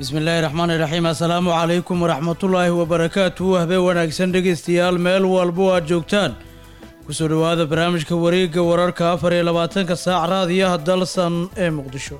bismillaahi raxmaani raxiim assalaamu calaykum waraxmatullaahi wabarakaatuhu habeen wanaagsan dhegaystayaal meel walbo aad joogtaan kusoo dhowaada barnaamijka wareegga wararka afar iyo labaatanka saac raadiyaha dalsan ee muqdisho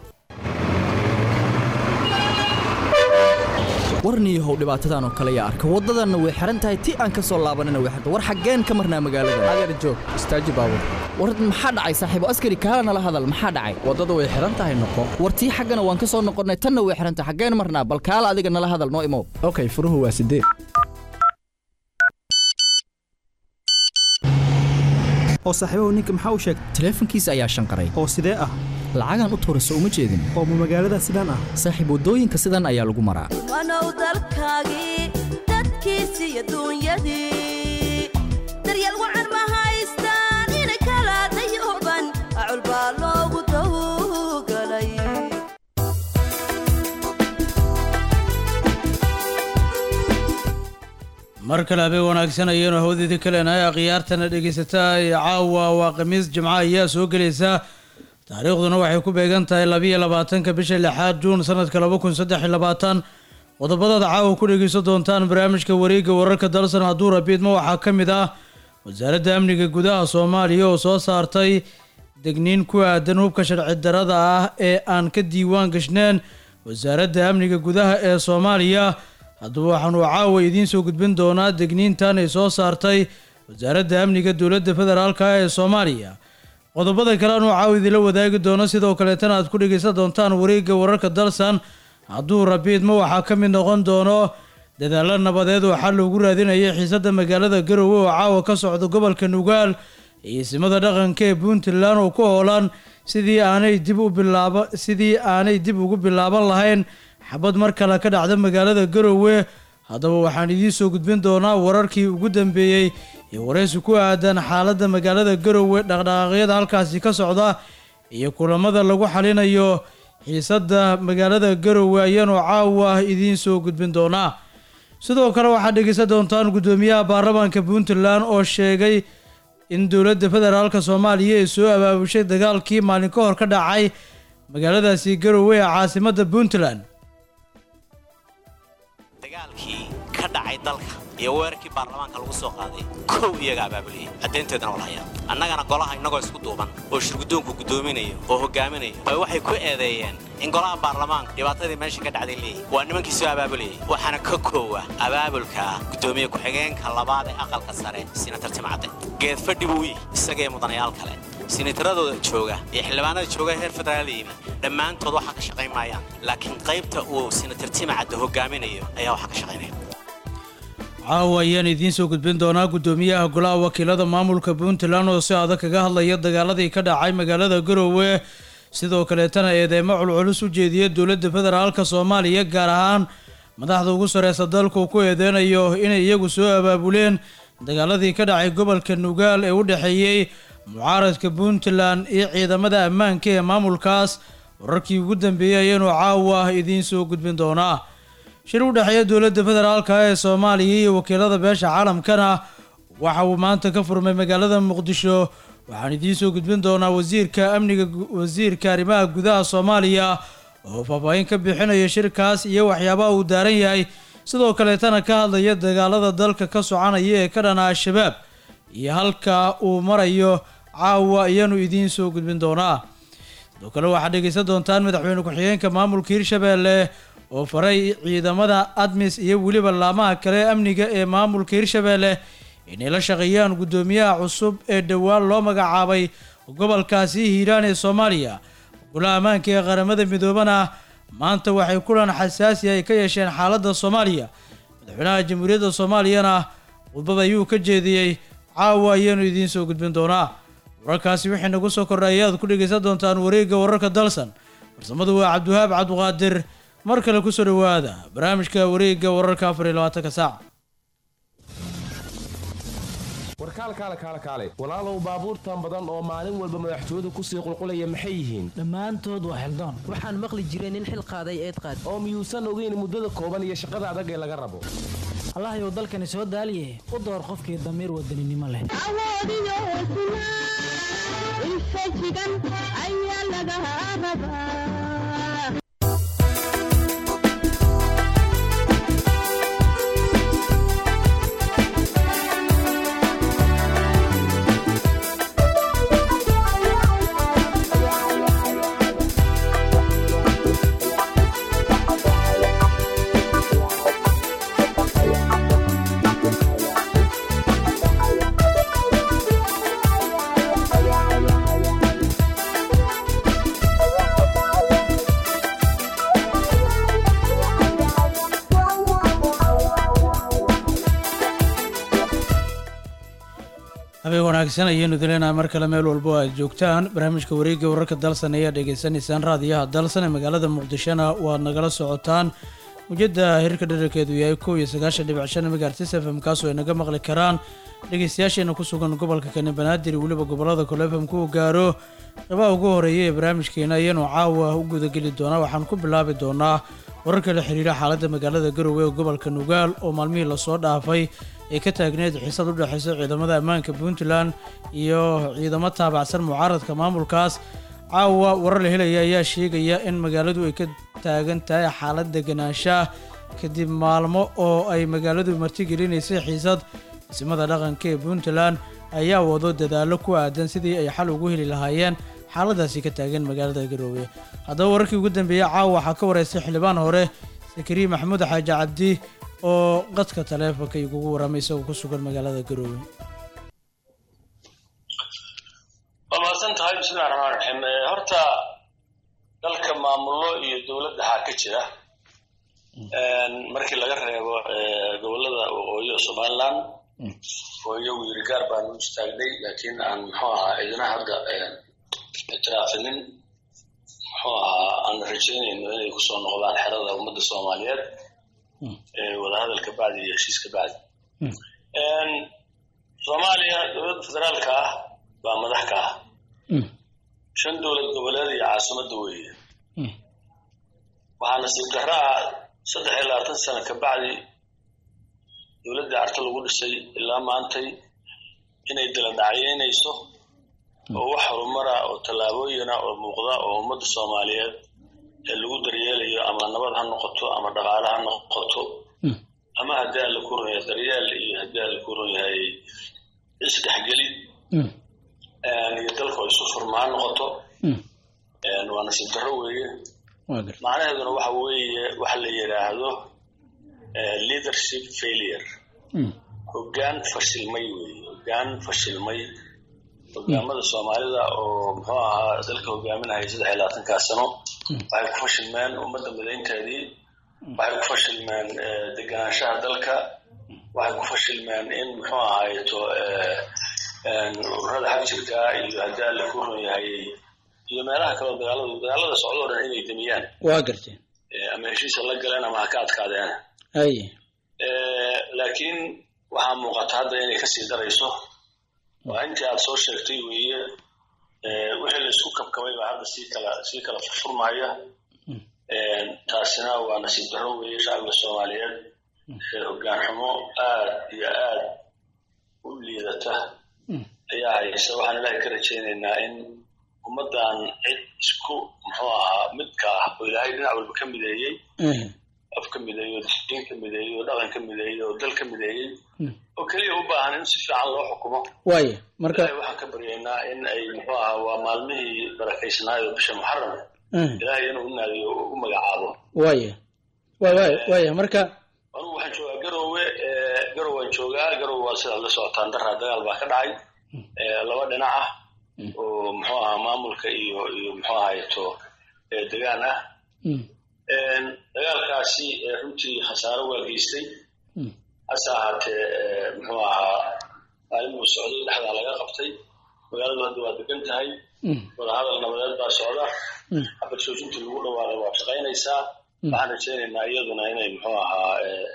warniyahow dhibaatadan oo kale yaa arka waddadanna way xihan tahay ti aan ka soo laabanana way xirta war xaggeen ka marnaa magaalada adeer joog istaaji baabur war maxaa dhacay saaxiibo askari kaala nala hadal maxaa dhacay waddada way xihan tahay noqo war tii xaggana waan ka soo noqonnay tanna way xihan tahay xaggeen marnaa bal kaala adiga nala hadal noo imow okay furuhu waa sideed oo saaxiibahu ninka maxaa u sheegtay taleefankiisa ayaa shanqaray oo sidee ah lacagaan u tuurayso uma jeedin oo ma magaalada sidaan ah saaxiib waddooyinka sidan ayaa lagu maraa wanow dalkaagii dadkiisi iyo duunyadii daryeel wacan ma haystaan inay kala dayooban acul baa loogu dawgalay mar kale habeen wanaagsan ayaenu hawdeedii ka leenahay akhyaartana dhegaysataa ee caawa waa khamiis jimco ayaa soo gelaysa taariikhduna waxay ku beegan tahay labiiyo labaatanka bisha lixaad juun sanadka laba kun saddex iyo labaatan qodobadaada caawa ku dhegeysan doontaan barnaamijka wareegga wararka dalsan hadduu rabiidma waxaa ka mid ah wasaaradda amniga gudaha soomaaliya oo soo saartay degniin ku aadan hubka sharci darada ah ee aan ka diiwaan gashneen wasaaradda amniga gudaha ee soomaaliya haddaba waxaanu caawa idiin soo gudbin doonaa degniintan ay soo saartay wasaaradda amniga dowladda federaalka ee soomaaliya qodobada kale anuu caawa idinla wadaagi doono sidoo kaleetana aad ku dhegaysan doontaan wareegga wararka dalsan hadduu rabiidma waxaa ka mid noqon doono dadaalo nabadeed oo xal loogu raadinaya xiisadda magaalada garowe oo caawa ka socda gobolka nugaal iyo isimada dhaqanka ee puntland oo ku hoolan sidii aanay dib u bilaaba sidii aanay dib ugu bilaaban lahayn xabad mar kale ka dhacda magaalada garowe haddaba waxaan idiin soo gudbin doonaa wararkii ugu dambeeyey iyo waraysi ku aadan xaaladda magaalada garowe dhaqdhaqaaqyada halkaasi ka socda iyo kulamada lagu xalinayo xiisadda magaalada garowe ayaanu caawa idiin soo gudbin doonaa sidoo kale waxaad dhegeysan doontaan guddoomiyaha baarlamaanka puntland oo sheegay in dowladda federaalk soomaaliya ay soo abaabushay dagaalkii maalin ka hor ka dhacay magaaladaasi garowe ee caasimadda puntland dagaalkii ka dhacay dalka iyo weerarkii baarlamaanka lagu soo qaaday kow iyaga abaabuliyey caddaynteedana walhayaan annagana golaha innagoo isku duuban oo shirguddoonku guddoominayo oo hogaaminayo bay waxay ku eedeeyeen in golaha baarlamaanka dhibaatadii meesha ka dhacday leeyihi waa nimankii soo abaabulayay waxaana ka koowa abaabulka guddoomiye ku-xigeenka labaad ee aqalka sare sinatar timcadde geedfadhi buu yihi isagee mudanayaal kale sinataradooda jooga iyo xildhibaanada jooga heer federaal yimi dhammaantood waxaa ka shaqayn maayaan laakiin qaybta uu sinatar timcadde hogaaminayo ayaa waxaa ka shaqaynaya caawa ayaan idiin soo gudbin doonaa guddoomiyaha golaha wakiilada maamulka puntland oo si adag kaga hadlaya dagaaladii ka dhacay magaalada garowe sidoo kaleetana eedeymo culculus u jeediya dowladda federaalka soomaaliya gaar ahaan madaxda ugu sareysa dalku ku eedeynayo inay iyagu soo abaabuleen dagaaladii ka dhacay gobolka nugaal ee u dhexeeyey mucaaradka puntland iyo ciidamada ammaanka ee maamulkaas wararkii ugu dambeeyey ayaanu caawa idiin soo gudbin doonaa shir u dhexeeya dowladda federaalka ee soomaaliya iyo wakiilada beesha caalamkana waxa uu maanta ka furmay magaalada muqdisho waxaan idiin soo gudbin doonaa wasiirka amniga wasiirka arrimaha gudaha soomaaliya oo faahfaahin ka bixinaya shirkaas iyo waxyaabaha uu daaran yahay sidoo kaleetana ka hadlaya dagaalada dalka ka soconaya ee ka dhana al-shabaab iyo halka uu marayo caawa ayaanu idiin soo gudbin doonaa sidoo kale waxaad dhegeysan doontaan madaxweyne ku-xigeenka maamulka hirshabeelle oo faray ciidamada admis iyo weliba laamaha kale amniga ee maamulka hirshabeelle inay la shaqeeyaan guddoomiyaha cusub ee dhowaan loo magacaabay gobolkaasi hiiraan ee soomaaliya golaha ammaanka ee qaramada midoobana maanta waxay kulan xasaasi ay ka yeesheen xaaladda soomaaliya madaxweynaha jamhuuriyadda soomaaliyana khudbad ayuu ka jeediyey caawa ayaanu idiin soo gudbin doonaa wararkaasi wixii nagu soo kordhay ayaad ku dhegaysan doontaan wareegga wararka dalsan farsamadu waa cabdiwahaab cabdiqaadir mar kale kusoo dhowaada barnaamijka wareegga wararka afar iyo labaatanka saac warkaalkaale kaale kaale walaalow baabuurtan badan oo maalin walba madaxtooyadu kusii qulqulaya maxay yihiin dhammaantood waa xildoon waxaan maqli jiray nin xil qaaday eed qaad oo miyuusan ogeyn muddada kooban iyo shaqada adag ee laga rabo allahayow dalkani soo daaliye u door qofkii damiir wadaninimo leh awoodiyo hesnaa infajigan ayaa laga rabaa wanaagsan ayaynu dileynaa mar kale meel walbo aad joogtaan barnaamijka wareegga wararka dalsan ayaa dhegaysanaysaan raadiyaha dalsan ee magaalada muqdishona waad nagala socotaan mujada hirka dherarkeedu yahay kow iyo sagaashan dhibic shan megaartis f m kaasoo ay naga maqli karaan dhegeystayaasheena ku sugan gobolka kani banaadir iyo weliba gobolada kale f m ku gaaro qabaha ugu horeeya ee barnaamijkeena ayaanu caawa u gudageli doonaa waxaan ku bilaabi doonaa wararka la xiriira xaaladda magaalada garowe ee gobolka nugaal oo maalmihii lasoo dhaafay ee ka taagneed xiisad u dhexeysa ciidamada ammaanka puntland iyo ciidamo taabacsan mucaaradka maamulkaas caawa warar la helaya ayaa sheegaya in magaaladu ay ka taagan tahay xaalad deganaanshaah kadib maalmo oo ay magaaladu martigelinaysay xiisad dhismada dhaqanka ee puntland ayaa wado dadaallo ku aadan sidii ay xal ugu heli lahaayeen xaaladaasi ka taagan magaalada garoowe haddaba wararkii ugu dambeeyey caawa waxaa ka wareystay xildhibaan hore sakariye maxamuud xaaji cabdi oo qadka taleefonka igugu waramay isagoo ku sugan magaalada garoowe waa mahadsan tahay bismillahi raxmaan raxiim horta dalka maamullo iyo dowladda waxaa ka jira markii laga reebo gobolada waqooyi oo somaliland oo iyagu yiri gaar baan u istaagnay laakiin aan muxuu ahaa ciidana hadda ictiraafinin muxuu ahaa aan rajaynayno inay kusoo noqdaan xerada ummadda soomaaliyeed wadahadalka bacdi iyo heshiiska bacdi soomaaliya dowladda federaalka ah baa madax ka ah shan dowlad goboleed iyo caasimadda weeye waxaa nasiib darro ah saddex iyo labaatan sano ka bacdi dowladda carto lagu dhisay ilaa maantay inay dala dhacyeynayso oo wax horumara oo tallaabooyina oo muuqda oo ummadda soomaaliyeed ee lagu daryeelayo ama nabad ha noqoto ama dhaqaale ha noqoto ama haddii alla ku run yahay daryeel iyo haddii alla ku run yahay isdhexgeli iyo dalku isu furma ha noqoto waa nasiib darro weeye macnaheeduna waxa weeye waxa la yidhaahdo leadership failure hoggaan fashilmay weeye hoggaan fashilmay hogaamada soomaalida oo muxuu ahaa dalka hogaaminaya saddex iyo labaatankaa sano waxay ku fashilmeen ummadda midaynteedii waxay ku fashilmeen deganaanshaha dalka waxay ku fashilmeen in muxuu ahaayeto ururada xagjirka iyo haddii alla ku run yahay iyo meelaha kaleo dagaalada dagaalada socdo o dhan inay demiyaan waa garteen ama heshiisa la galeen ama ha ka adkaadeen haye laakiin waxaa muuqata hadda inay kasii darayso waa intii aad soo sheegtay weeye wixii la isku kabkabay baa hadda sii kala sii kala furfurmaya taasina waa nasiib darro weeye shacbiga soomaaliyeed hoggaan xumo aad iyo aad u liidata ayaa haysa waxaan ilaahay ka rajaynaynaa in ummaddan cid isku muxuu ahaa midka ah oo ilaahay dhinac walba ka mideeyey af ka mideeyo diin ka mideeyo dhaqan ka mideeyo oo dal ka mideeyey oo keliya u baahan in si fiican loo xukumo waaya marka ilaahay waxaan ka baryaynaa in ay muxuu ahaa waa maalmihii barakaysnaayo bisha muxaram ilaahay inuu u naadiyo u magacaabo waaya wa waaya waaya marka anugu waxaan joogaa garowe garowe waan joogaa garowe waa sidaad la socotaan daraa dagaal baa ka dhacay laba dhinac ah oo muxuu ahaa maamulka iyo iyo muxuu ahaayeto degaan ah dagaalkaasi runtii khasaaro waa geystay hase ahaatee muxuu ahaa maalin buu socday dhexdaa laga qabtay magaaladu hadda waa degan tahay wadahadal nabadeed baa socda xabad joojintii lagu dhawaaqay waa shaqaynaysaa waxaan rajaynaynaa iyaduna inay muxuu ahaa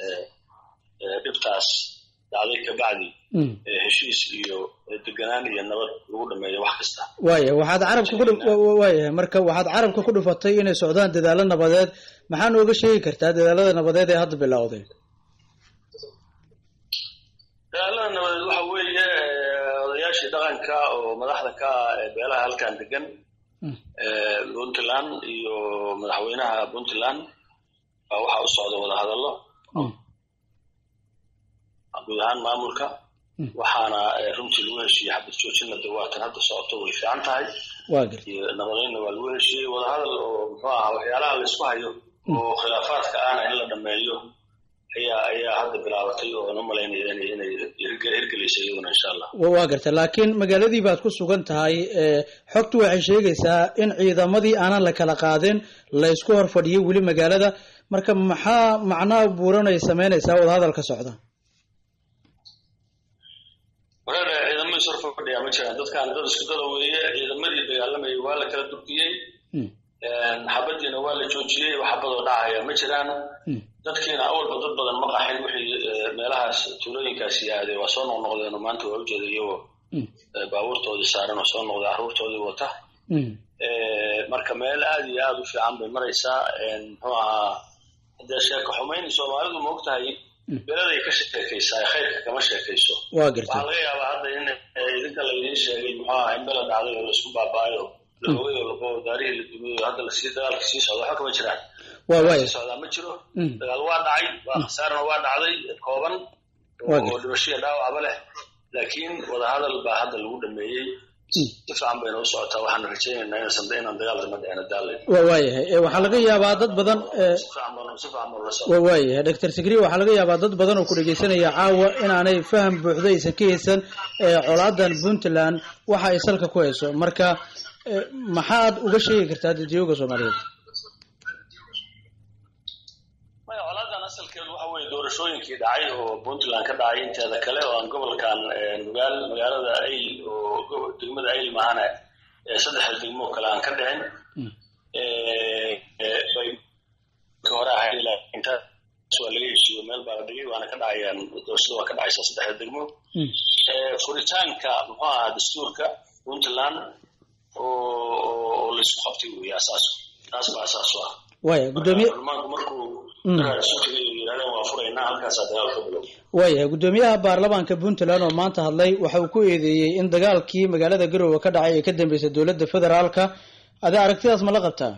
dhibtaas dhacday kabacdi heshiis iyo deganaan iyo nabad lagu dhameeyo wax kasta waaya waxaad carabka ku waayahay marka waxaad carabka ku dhufatay inay socdaan dadaalo nabadeed maxaa nooga sheegi kartaa dadaalada nabadeed ee hadda bilowday dadaalada nabadeed waxa weeye odayaashii dhaqanka oo madaxda ka ah ee beelaha halkan degan puntland iyo madaxweynaha puntland baa waxaa u socda wadahadallo guud ahaan maamulka waxaana runtii lagu heshiiyey xabad joojinna de waatan hadda socoto way fiican tahay iyo nabadeynna waa lagu heshiiyey wadahadal oo muxuu ahaa waxyaalaha la isku hayo oo khilaafaadka ahna in la dhameeyo ayaa ayaa hadda bilaabatay oo na malaynaya inay inay hirgelaysa iyaduna insha allah waa garta laakiin magaaladii baad ku sugan tahay xogtu waxay sheegaysaa in ciidamadii aanan la kala qaadin la isku hor fadhiyay weli magaalada marka maxaa macnaha buuran ay samaynaysaa wadahadalka socda wareer ciidamada isor fadhiyaa ma jiraan dadkan dad isku dada weeye ciidamadii dagaalamayay waa la kala durkiyey xabadiina waa la joojiyey wax xabadoo dhacaya ma jiraan dadkiina awalba dad badan ma qaxin wixii meelahaas tuulooyinkaasi aaday waa soo noqnoqdeen oo maanta waa ujeeda iyagoo baabuurtoodii saaran oo soo noqday carruurtoodii wata marka meel aad iyo aad u fiican bay maraysaa muxuu ahaa haddee sheeko xumayn soomaalidu ma og tahay beladay ka sheekaysaa khayrka kama sheekayso waa gartay waxaa laga yaabaa hadda in idinka laydiin sheegay muxuu ahaa in bela dhacday oo laisku baaba'ayo la ogay oo laqo daarihii la dumiyey oo hadda lasii dagaalka sii socda waxba kama jiraan waa waaya sii socdaa ma jiro dagaal waa dhacay waa khasaarna waa dhacday kooban Waa oo dhibashiya dhaawacba leh laakiin wadahadal baa hadda lagu dhameeyey si fiican bayna u socotaa waxaan rajaynaynaa inaysan inaan dagaal dama dhicina daalay waa waayahay Eh, waxaa laga yaabaa dad badan eh, si fiican baan si fiican baan ula waa socdaa waayahay doctor sigri waxaa laga yaabaa dad badan oo ku dhegeysanaya caawa inaanay faham buuxda aysan ka haysan eh, colaadan puntland waxa ay salka ku hayso marka eh, maxaad uga sheegi kartaa dadjooga soomaaliyeed maya colaadan asalkeedu waxa weeye doorashooyinkii dhacay oo puntland ka dhacay inteeda kale oo aan gobolkan eh, magaal magaalada ayl oo gobo- degmada ayl maahane eh, saddexda degmo oo kale aan ka dhicin Eh, eh, bay ka hore ahayd ilaa intaas waa laga heshiiyo meel baa la dhigay waana ka dhacayaan doorashada waa ka dhacaysaa saddexda degmo Eh, furitaanka muxuu ahaa dastuurka puntland oo oo- oo laysku qabtay weeye asaas taas baa asaas u ah waaya gudoomiye baarlamaanku markuu Mm. daraar isu tegay oo yidhahdeen waa furaynaa halkaasaa dagaal ka bilow waayahay gudoomiyaha baarlamaanka puntland oo maanta hadlay waxa uu ku eedeeyey in dagaalkii magaalada garowe ka dhacay ay ka dambeysay dowladda federaalka adi aragtidaas ma la qabtaa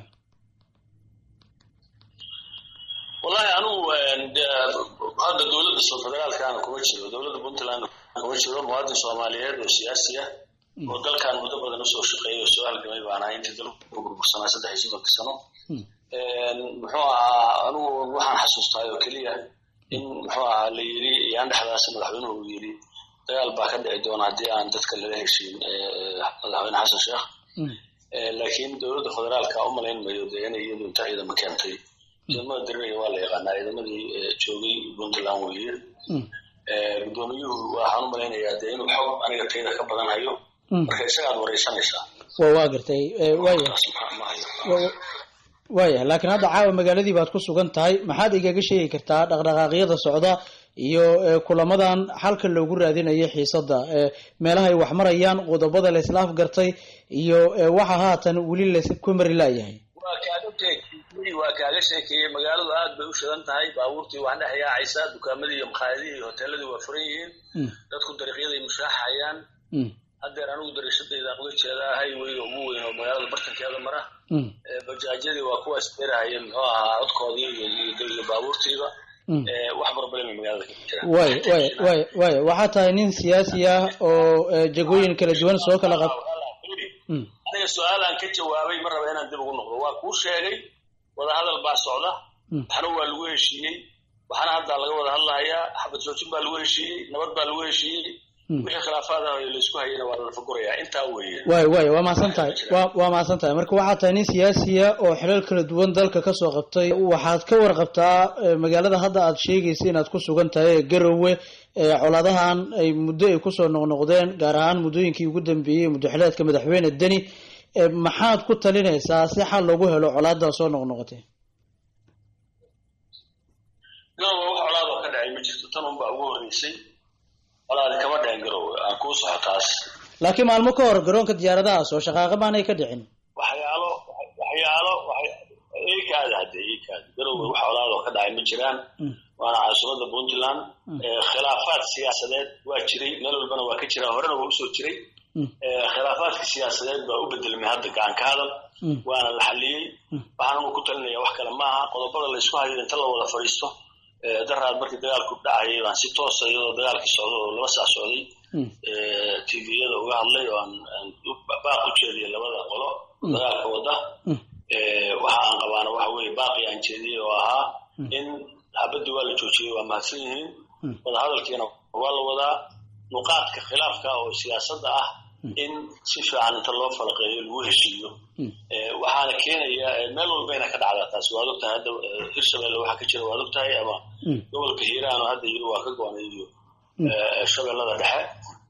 wallahi anigu de hadda dowladda soo federaalkaana kuma jiro dowladda puntland kuma jiro muwaadin soomaaliyeed oo siyaasi ah oo dalkan muddo badan usoo shaqeeyay oo soo halgamay baan ahay intii dalku ku burbursanaa saddex iyo soddonka sano muxuu ahaa anigu waxaan xasuustaa oo keliya in muxuu ahaa la yidhi yaan dhexdaas madaxweynuhu uu yidhi dagaal baa ka dhici doona haddii aan dadka laga heshiin madaxweyne xasan sheekh laakiin dowladda federaalka u malayn mayo dee inay iyadu inta ciidama keentay ciidamada dariraya waa la yaqaanaa ciidamadii joogay puntland weeye gudoomiyuhu waxaan u malaynayaa dee inuu xog aniga tayda ka badan hayo marka isagaad wareysanaysaa waa waa gartay Eh, waaya taas ma- ma hayo Wa- waaya laakiin hadda caawa magaaladii baad ku sugan tahay maxaad igaga sheegi kartaa dhaqdhaqaaqyada socda iyo eh, kulamadan xalka loogu raadinayo xiisada eh, meelaha ay wax marayaan qodobada la islaaf gartay iyo eh, waxa haatan weli laysku mari laayahay waa kaaga sheekeeyey waa kaaga sheekeeyey magaaladu aad bay u shidan tahay baabuurtii wax dhex yaacaysaa dukaamadii iyo makhaayadihii iyo hoteeladii waa furan yihiin dadku dariiqyaday mushaaxayaan haddeer anigu dariishadaydaan uga jeedaa highway ugu weyn oo magaalada bartankeeda mara Eh, bajaajyadii waa kuwaas beerahaya muxuu ahaa codkoodii iyo iyo iyo baabuurtiiba Eh, wax barbalema magaalada ka jira waaya waaya waaya waaya waxaa tahay nin siyaasi ah oo eh, jagooyin kala duwan soo kala qab Mm. aniga su-aalaan ka jawaabay ma raba inaan dib ugu noqdo waa kuu sheegay wadahadal baa socda Mm. waxna waa lagu heshiiyey waxna haddaa laga wada hadlahayaa xabad joojin baa lagu heshiiyey nabad baa lagu heshiiyey Mm. wixii khilaafaad ah oo laysku hayana waa la fagurayaa intaa weeye waaya waaya waa mahadsan tahay waa waa mahadsan tahay marka waxaa tahay nin siyaasiya oo xilal kala duwan dalka kasoo qabtay waxaad ka warqabtaa eh, magaalada hadda aad sheegaysa inaad ku sugan tahay ee garowe ee colaadahan ay muddo ay kusoo noqnoqdeen gaar ahaan muddooyinkii ugu dambeeyey muddaxileedka madaxweyne deni Eh, maxaad ku talinaysaa si xal loogu helo colaadan soo noqnoqotay garowe wax colaadoo ka dhacay ma jirto tan unbaa ugu horreysay colaadi kama dhicin garowe aan kuu soco taas laakiin maalmo ka hor garoonka diyaaradahaas oo shaqaaqa maanay ka dhicin waxyaalo waxyaalo ikaada hadde ikaada garowe wax colaadoo ka dhacay ma jiraan waana caasimada puntland Eh, khilaafaad siyaasadeed waa jiray meel walbana waa ka jiraa horena waa usoo jiray Eh, khilaafaadka siyaasadeed baa u bedelmay hadda gacan ka hadal waana la xaliyey waxaan anu ku talinaya wax kale maaha qodobada laysku hayo inta la wada fadhiisto Eh, daraad markii dagaalku dhacayay baan si toosa iyadoo dagaalkii socdo oo laba saac socday eh, tviyada uga hadlay oo aan aan u- baaq u jeediyay labada qolo dagaalka wada Eh, waxa aan qabaana waxa weeye baaqi aan jeediyey oo ahaa in xabadii waa la joojiyey waa mahadsan yihiin wadahadalkiina waa la wadaa nuqaadka khilaafka oo siyaasadda ah in si fiican inta loo falaqeeyo lagu heshiiyo Eh, waxaana keenaya eh, meel walbayna ka dhacdaa taasi waad ogtahay hadda eh, hirshabelle waxa ka jira waad ogtahay ama gobolka hiiraan oo hadda yiri waa ka go-anay iyo eh, shabeellada dhexe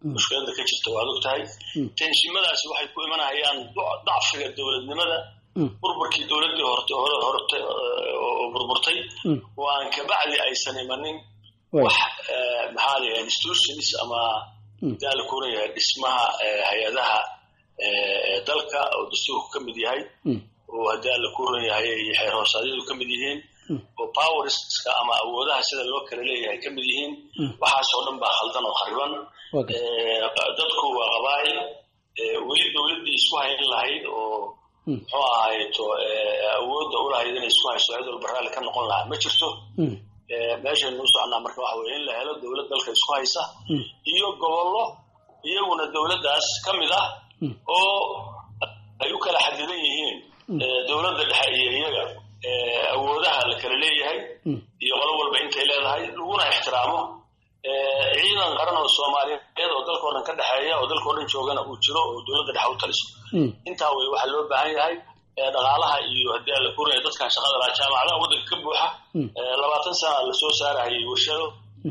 mushkilada ka jirta waad og tahay tenshimadaasi waxay ku imanayaan du- dacfiga dowladnimada burburkii dowladdii horte hore horte oo burburtay oo aan kabacdi aysan imanin wax eh, maxaa la yidhaha institutions ama daa la kuran yahay dhismaha eh, hay-adaha eh, ee dalka oo dastuurku ka mid yahay oo haddii alla ku ron yahay iyo xeer hoosaadyadu ka mid yihiin oo powerska ama awoodaha sida loo kala leeyahay ka mid yihiin waxaasoo dhan baa khaldan oo khariban Eh, dadku waa qabaa'il eh, weli dowladdii isku hayn lahayd oo muxuu ahayto eh, awoodda u lahayd inay isku hayso cid walba raalli ka noqon lahaa ma jirto Eh, meeshaynu u soconaa marka waxa weye in la helo dowlad dalka isku haysa iyo gobollo iyaguna dowladdaas ka mid ah oo ay u kala xadidan yihiin eh, dowladda dhexe iyo iyaga eh, awoodaha la kala leeyahay iyo qolo walba intay leedahay laguna ixtiraamo eh, ciidan qaran oo soomaaliyeed oo dalka oo dhan ka dhexeeya oo dalka oo dhan joogana uu jiro oo dowladda dhexe u taliso intaa wey waxaa loo baahan yahay eh, dhaqaalaha iyo haddii alla kurinaya dadkan shaqada lahaa jaamacadaha waddanka ka buuxa eh, labaatan sana lasoo saarahayay warshado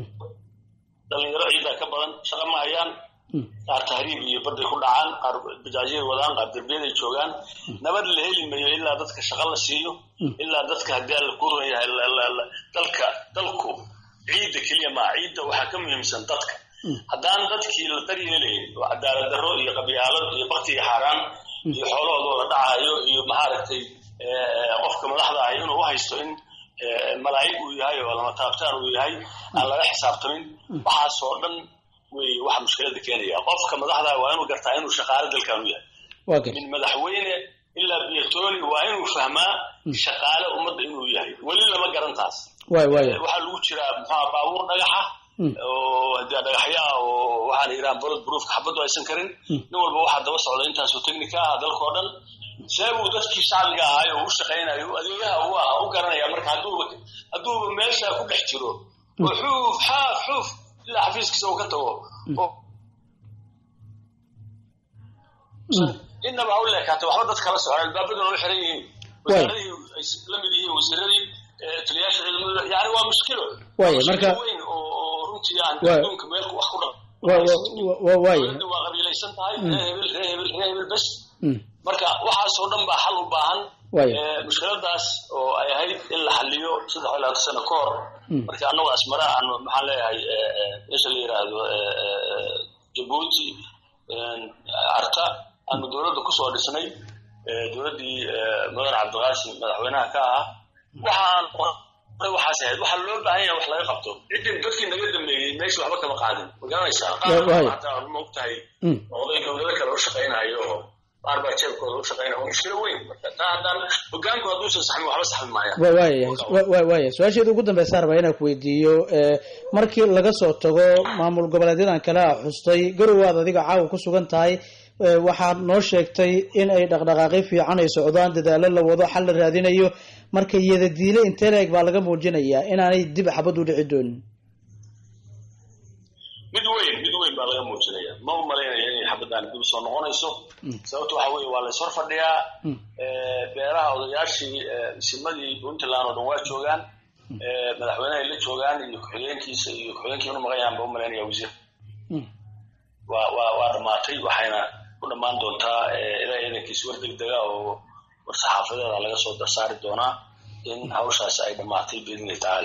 dhalinyaro ciidaa ka badan shaqa ma hayaan qaar tahriib iyo baday ku dhacaan qaar bajaajyay wadaan qaar derbiyaday joogaan nabad la heli mayo ilaa dadka shaqa la siiyo ilaa dadka haddii alla ku ron yahay la- la- la- dalka dalku ciidda keliya maa ciidda waxaa ka muhiimsan dadka haddaan dadkii la daryeelayn oo cadaalad darro iyo qabyaalad iyo bakti iyo xaaraan iyo xoolahoodooda dhacayo iyo maaragtay eh, qofka madaxda ah inuu u haysto in eh, malaa'ig uu yahay oo lama taabtaan uu yahay aan laga xisaabtamin waxaasoo dhan wey waxa mushkilada keenaya qofka madaxda ah waa inuu gartaa inuu shaqaale dalkan u yahay waa garta min madaxweyne ilaa biyatoni waa inuu fahmaa shaqaale ummadda inuu yahay weli lama garan taas waay waay waxaa lagu jiraa muxua baabuur dhagaxa oo hadee dhagaxyaa oo waxaan yidhaha bolod broofka xabaddu aysan karin nin walba waxaa daba socda intaasoo technica ah dalka oo dhan see buu dadkii shacbiga ahaay oo u shaqaynayo adeegaha u ah u garanaya marka hadduuba hadduuba meesha ku dhex jiro oo xuuf xaaf xuuf ilaa xafiiskiisa uu ka tago oo innaba ha u leekaatay waxba dad kala socon albaabaduna u xiran yihiin wasaaradihii ay la mid yihiin wasiiradii eh, taliyaasha ciidamada yani waa mushkilo Waaya, Waa mushkilo marka- weyn oo oo runtii aan Waaya. adduunka meel wax ku dhaqan Wa- wa- wa- waaya dowladda waa qabiilaysan tahay ree hebel ree hebel ree hebel bes Mm. marka waxaasoo dhan baa xal u baahan Waaya. Eh, mushkiladaas oo ay ahayd in la xaliyo saddex iyo labaatan sano ka hor marka annagu asmara aan maxaan leeyahay eh, eh, meesha la yidhaahdo eh, eh, jabuuti eh, arta aanu dowladda kusoo dhisnay eh, dowladdii eh, mudan cabdiqaasim madaxweynaha ka ahaa waxaan qoray waxaas ahayd waxaa loo baahan yahay wax laga qabto ciddin dadkii naga dambeeyey meesha waxba kama qaadin ma garanaysaa Wa- waaya. qaar ma ogtahay Mm. oday dowlado kale u shaqaynayo oo qaar baa jeebkooda u shaqaynaya waa mushkilo weyn marka taa haddaan hogaanku hadduusan saxmin waxba saxmi maayaan wa- waayahay wa- wa- waaya su-aasheeda ugu dambeysa rabaa inaan ku weydiiyo eh, markii laga soo tago maamul goboleedyadan kale a xustay garowaad adiga caawa ku sugan tahay eh, waxaad noo sheegtay in ay dhaqdhaqaaqyo fiican ay socdaan dadaalo la wado xal la raadinayo marka iyadadiile intee la-eg baa laga muujinayaa inaanay dib xabad u dhici doonin mid weyn mid weyn baa laga muujinaya ma u malaynaya inay xabadaan dib soo noqonayso sababta waxa weeye waa la ishor fadhiyaa Eh, beeraha odayaashii eh, simadii puntland oo dhan waa joogaan Eh, madaxweynehay la joogaan iyo ku-xigeenkiisa iyo ku-xigeenkii inu maqan yahan ba u malaynaya wasiir waa waa waa dhammaatay waxayna ku dhammaan doontaa eh, ilaa ciidankiis war degdega oo war saxaafadeeda laga soo darsaari doonaa in hawshaasi ay dhammaatay biidnillahi tacaala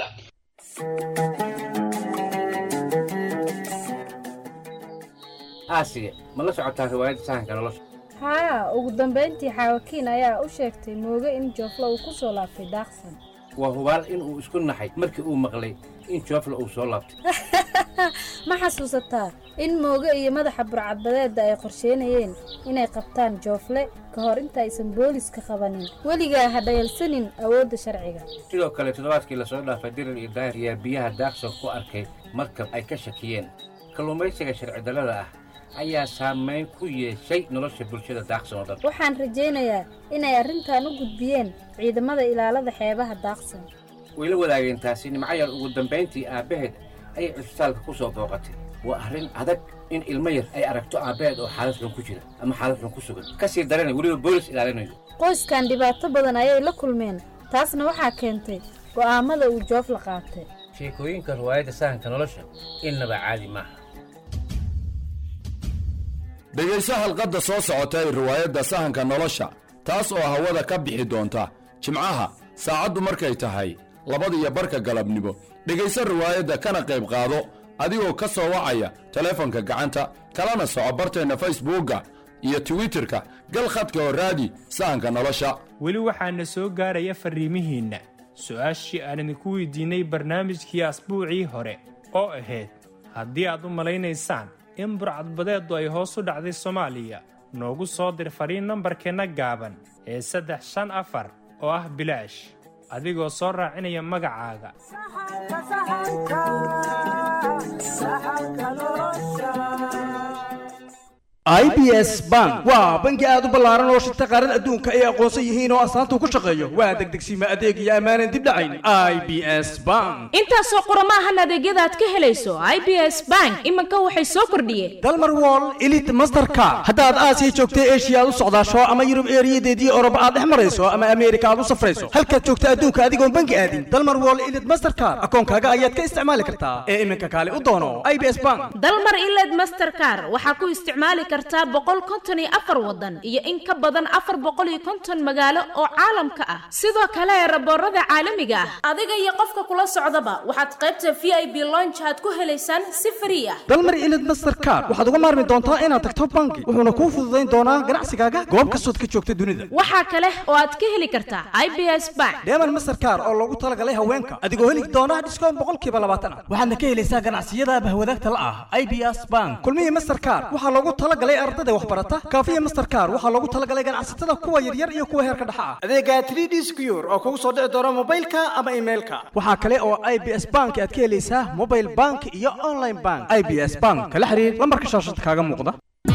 aasiya ma la socotaa riwaayadda sahanka nolosha haa ugu dambayntii xaawakiin ayaa u sheegtay mooge in jooflo uu ku soo laabtay daaqsan waa hubaal inuu isku naxay markii uu maqlay in joofla uu soo laabtay ma xasuusataa in mooge iyo madaxa burcadbadeedda ay qorsheynayeen inay qabtaan joofle ka hor inta aysan booliska qabanin weligaa ha dhayalsanin awoodda sharciga sidoo kale toddobaadkii lasoo dhaafay dirir iyo daahir ayaa biyaha daaqsan ku arkay markab ay ka shakiyeen kalluumaysiga sharci darrada ah ayaa saamayn ku yeeshay nolosha bulshada daaqsan oo dhan waxaan rajaynayaa inay arrintan u gudbiyeen ciidamada ilaalada xeebaha daaqsan way la wadaageen taasi nimcayar ugu dambayntii aabbaheed ayay cisbitaalka ku soo booqatay waa arrin adag in ilmo yar ay aragto aabbaheed oo xaalad xun ku jira ama xaalad xun ku sugan ka sii darana weliba boolis ilaalinayo qoyskan dhibaato badan ayay la kulmeen taasna waxaa keentay go'aamada uu joofla qaatay sheekooyinka riwaayadda sahanka nolosha innaba caadi maaha dhegayso halqadda soo socota ee riwaayadda sahanka nolosha taas oo hawada ka bixi doonta jimcaha saacaddu markay tahay labadiyo barka galabnimo dhegayso riwaayadda kana qayb qaado adigoo ka soo wacaya teleefonka gacanta kalana soco barteenna facebookga iyo twitterka gal khadka oo raadi sahanka nolosha weli waxaana soo gaaraya farriimihiinna su-aashii aan idinku weydiinnay barnaamijkii asbuucii hore oo ahayd haddii aad u malaynaysaan in burcadbadeeddu ay hoos u dhacday soomaaliya noogu soo dir fariin nambarkeenna gaaban ee saddex shan afar oo ah bilaash adigoo soo raacinaya magacaaga i b s bank waa bangi aad u ballaaran oo shirta qaaran adduunka ay aqoonsan yihiin oo astaanta ku shaqeeyo waa degdegsiima adeeg iyo ammaanan dib dhacayn i b s bank intaasoo qurama ahan adeegyada aad ka helayso i b s bank iminka waxay soo kordhiyeen dalmar wall elite mastercard haddaad aasiya joogta eshiya aad u socdaasho ama yurub eeriyadeedii oroba aad dhex marayso ama ameerika aad u safrayso halkaad joogta adduunka adigoon bangi aadin dalmar wall elite mastercard akoonkaaga ayaad ka isticmaali kartaa ee iminka kaale u doono i b s bank dalmar iled mastercar waxaa ku isticmaali kartaa boqol konton iyo afar wadan iyo in ka badan afar boqol iyo konton magaalo oo caalamka ah sidoo kale raboorada caalamiga ah adiga iyo qofka kula socdaba waxaad qaybta v i b lonch aad ku helaysaan si frii ah dalmar ilid mastercard waxaad uga maarmi doontaa inaad tagto bangi wuxuuna kuu fududayn doonaa ganacsigaaga goob kastood ka joogta dunida waxaa kale oo aad ka heli kartaa i b s bank deeman mastercard oo loogu talagalay haweenka adigoo heli doona dhiskoon boqolkiiba labaatan ah waxaadna ka helaysaa ganacsiyada bahwadaagta la ah i b s bank kulmihii mastercard waxaa loogu talagalay ardada waxbarata kaafiya mastercard waxaa loogu talagalay ganacsatada kuwa yaryar iyo kuwa heerka dhexa ah adeega 3d secure oo kugu soo dhici doona mobilka ama emailka waxaa kale oo i b s bank aad ka helaysaa mobile bank iyo online bank i b s bank kala xiriir lambarka shaashada kaaga muuqda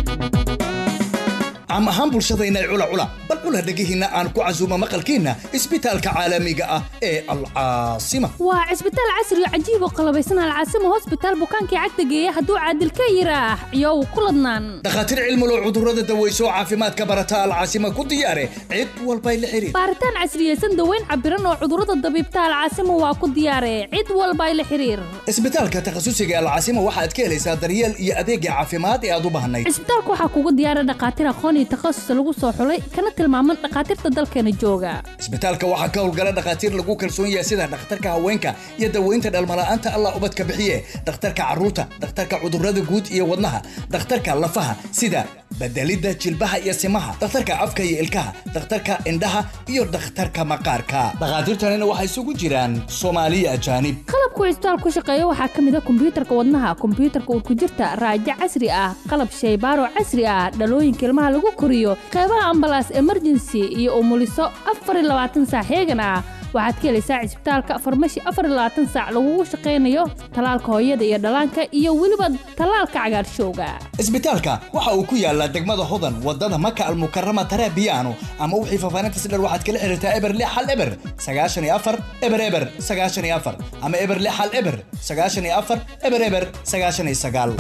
caam ahaan bulshadayna cula cula bal cula dhegihiinna aan ku casuumo maqalkiinna isbitaalka caalamiga ah ee alcaasima waa cisbitaal casri oo cajiib oo qalabaysan alcaasima hosbitaal bukaankii cagta geeya hadduu caadil ka yiraax iyow ku ladnaan dhakhaatiir cilmulow cudurrada daweyso caafimaadka barata alcaasima ku diyaare cid walbay la xiriir baaritaan casriyeysan daweyn cabiran oo cudurrada dabiibta alcaasima waa ku diyaare cid walbay la xiriir isbitaalka takhasusiga alcaasima waxaad ka helaysaa daryeel iyo adeegga caafimaad ee aad u baahnayd cisbitaalka waxaa kugu diyaara dhakhaatiir aqoon iyo takhasus lagu soo xulay kana tilmaaman dhakhaatiirta dalkeena jooga isbitaalka waxaa ka howlgala dhakhaatiir lagu kalsoon yahay sida dhakhtarka haweenka iyo daweynta dhalmala'aanta allah ubadka bixiye dhakhtarka carruurta dhakhtarka cudurrada guud iyo wadnaha dhakhtarka lafaha sida bedelidda jilbaha iyo simaha dhakhtarka afka iyo ilkaha dhakhtarka indhaha iyo dhakhtarka maqaarka dhakhaatiirtanina waxay isugu jiraan soomaaliya ajaanib qalabku cisbitaal ku shaqeeya waxaa ka mid a kombiyuutarka wadnaha kombiyuutarka urkujirta raajo casri ah qalab shaybaaro casri ah dhalooyinka ilmaha lagu koriyo qeybaha ambalaas emergency iyo umuliso afar iyo labaatan saac heegan ah waxaad ka helaysaa cisbitaalka farmashi afar iyo labaatan saac lagugu shaqaynayo talaalka hooyada iyo dhallaanka iyo weliba talaalka cagaarshowga isbitaalka waxa uu ku yaalaa degmada hodan wadada maka almukarama tarabiyaano ama wixii faafaahintas dher waxaad kala xiriirtaa eber lix hal eber sagaashan iyo afar eber eber sagaashan iyo afar ama eber lix hal eber sagaashan iyo afar eber eber sagaashan iyo sagaal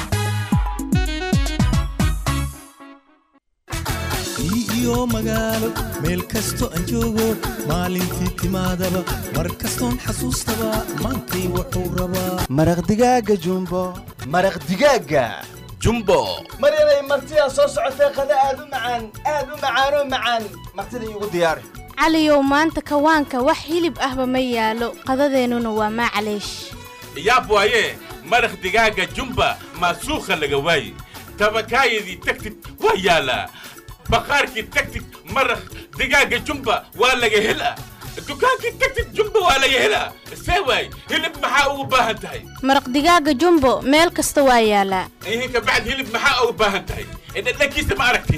iyo magaalo meel kasto aan joogo maalintii timaadaba mar kastoon xasuustaba maantay wuxuu rabaa maraq digaaga jumbo maraq digaaga jumbo mar inay martidaa soo socotay qada aad u macaan aad u macaanoo macaan martida iigu diyaari caliyow maanta kawaanka wax hilib ahba ma yaalo qadadeennuna waa maclaysh yaab waaye maraq digaaga jumba maasuukha laga waaye tabakaayadii tagtid waa yaalaa baqaarkii tagtid maraq digaaga jumba waa laga helaa dukaankii tagtid jumba waa laga helaa see waay hilib maxaa ugu baahan tahay maraq digaaga jumbo meel kasta waa yaalaa ihinka bacd hilib maxaa ugu baahan tahay dhadhankiisa ma aragti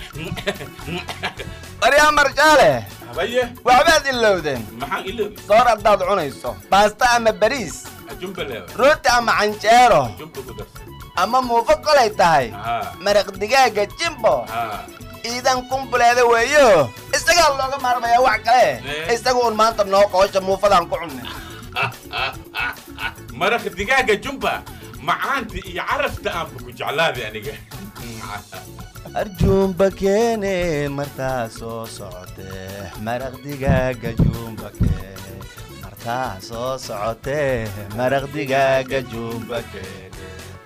baryaa marjaale habaye waxbaad ilowdeen maxaan iloobi soor haddaad cunayso baasta ama bariis jumba leewa rooti ama canjeero jumba ku darsan ama muufo kolay tahay haa maraq digaaga jimbo haa iidan kumbuleeda weeyo isagaa looga maarmayaa wax kale isaga un maanta noo qoosha muufadaan ku cunnay maraq digaaga jumba macaanta iyo carafta aanba ku jeclaaday aniga arjuumba keene martaa soo socotee maraq digaaga juumba keene martaa soo socotee maraq digaaga juumba keene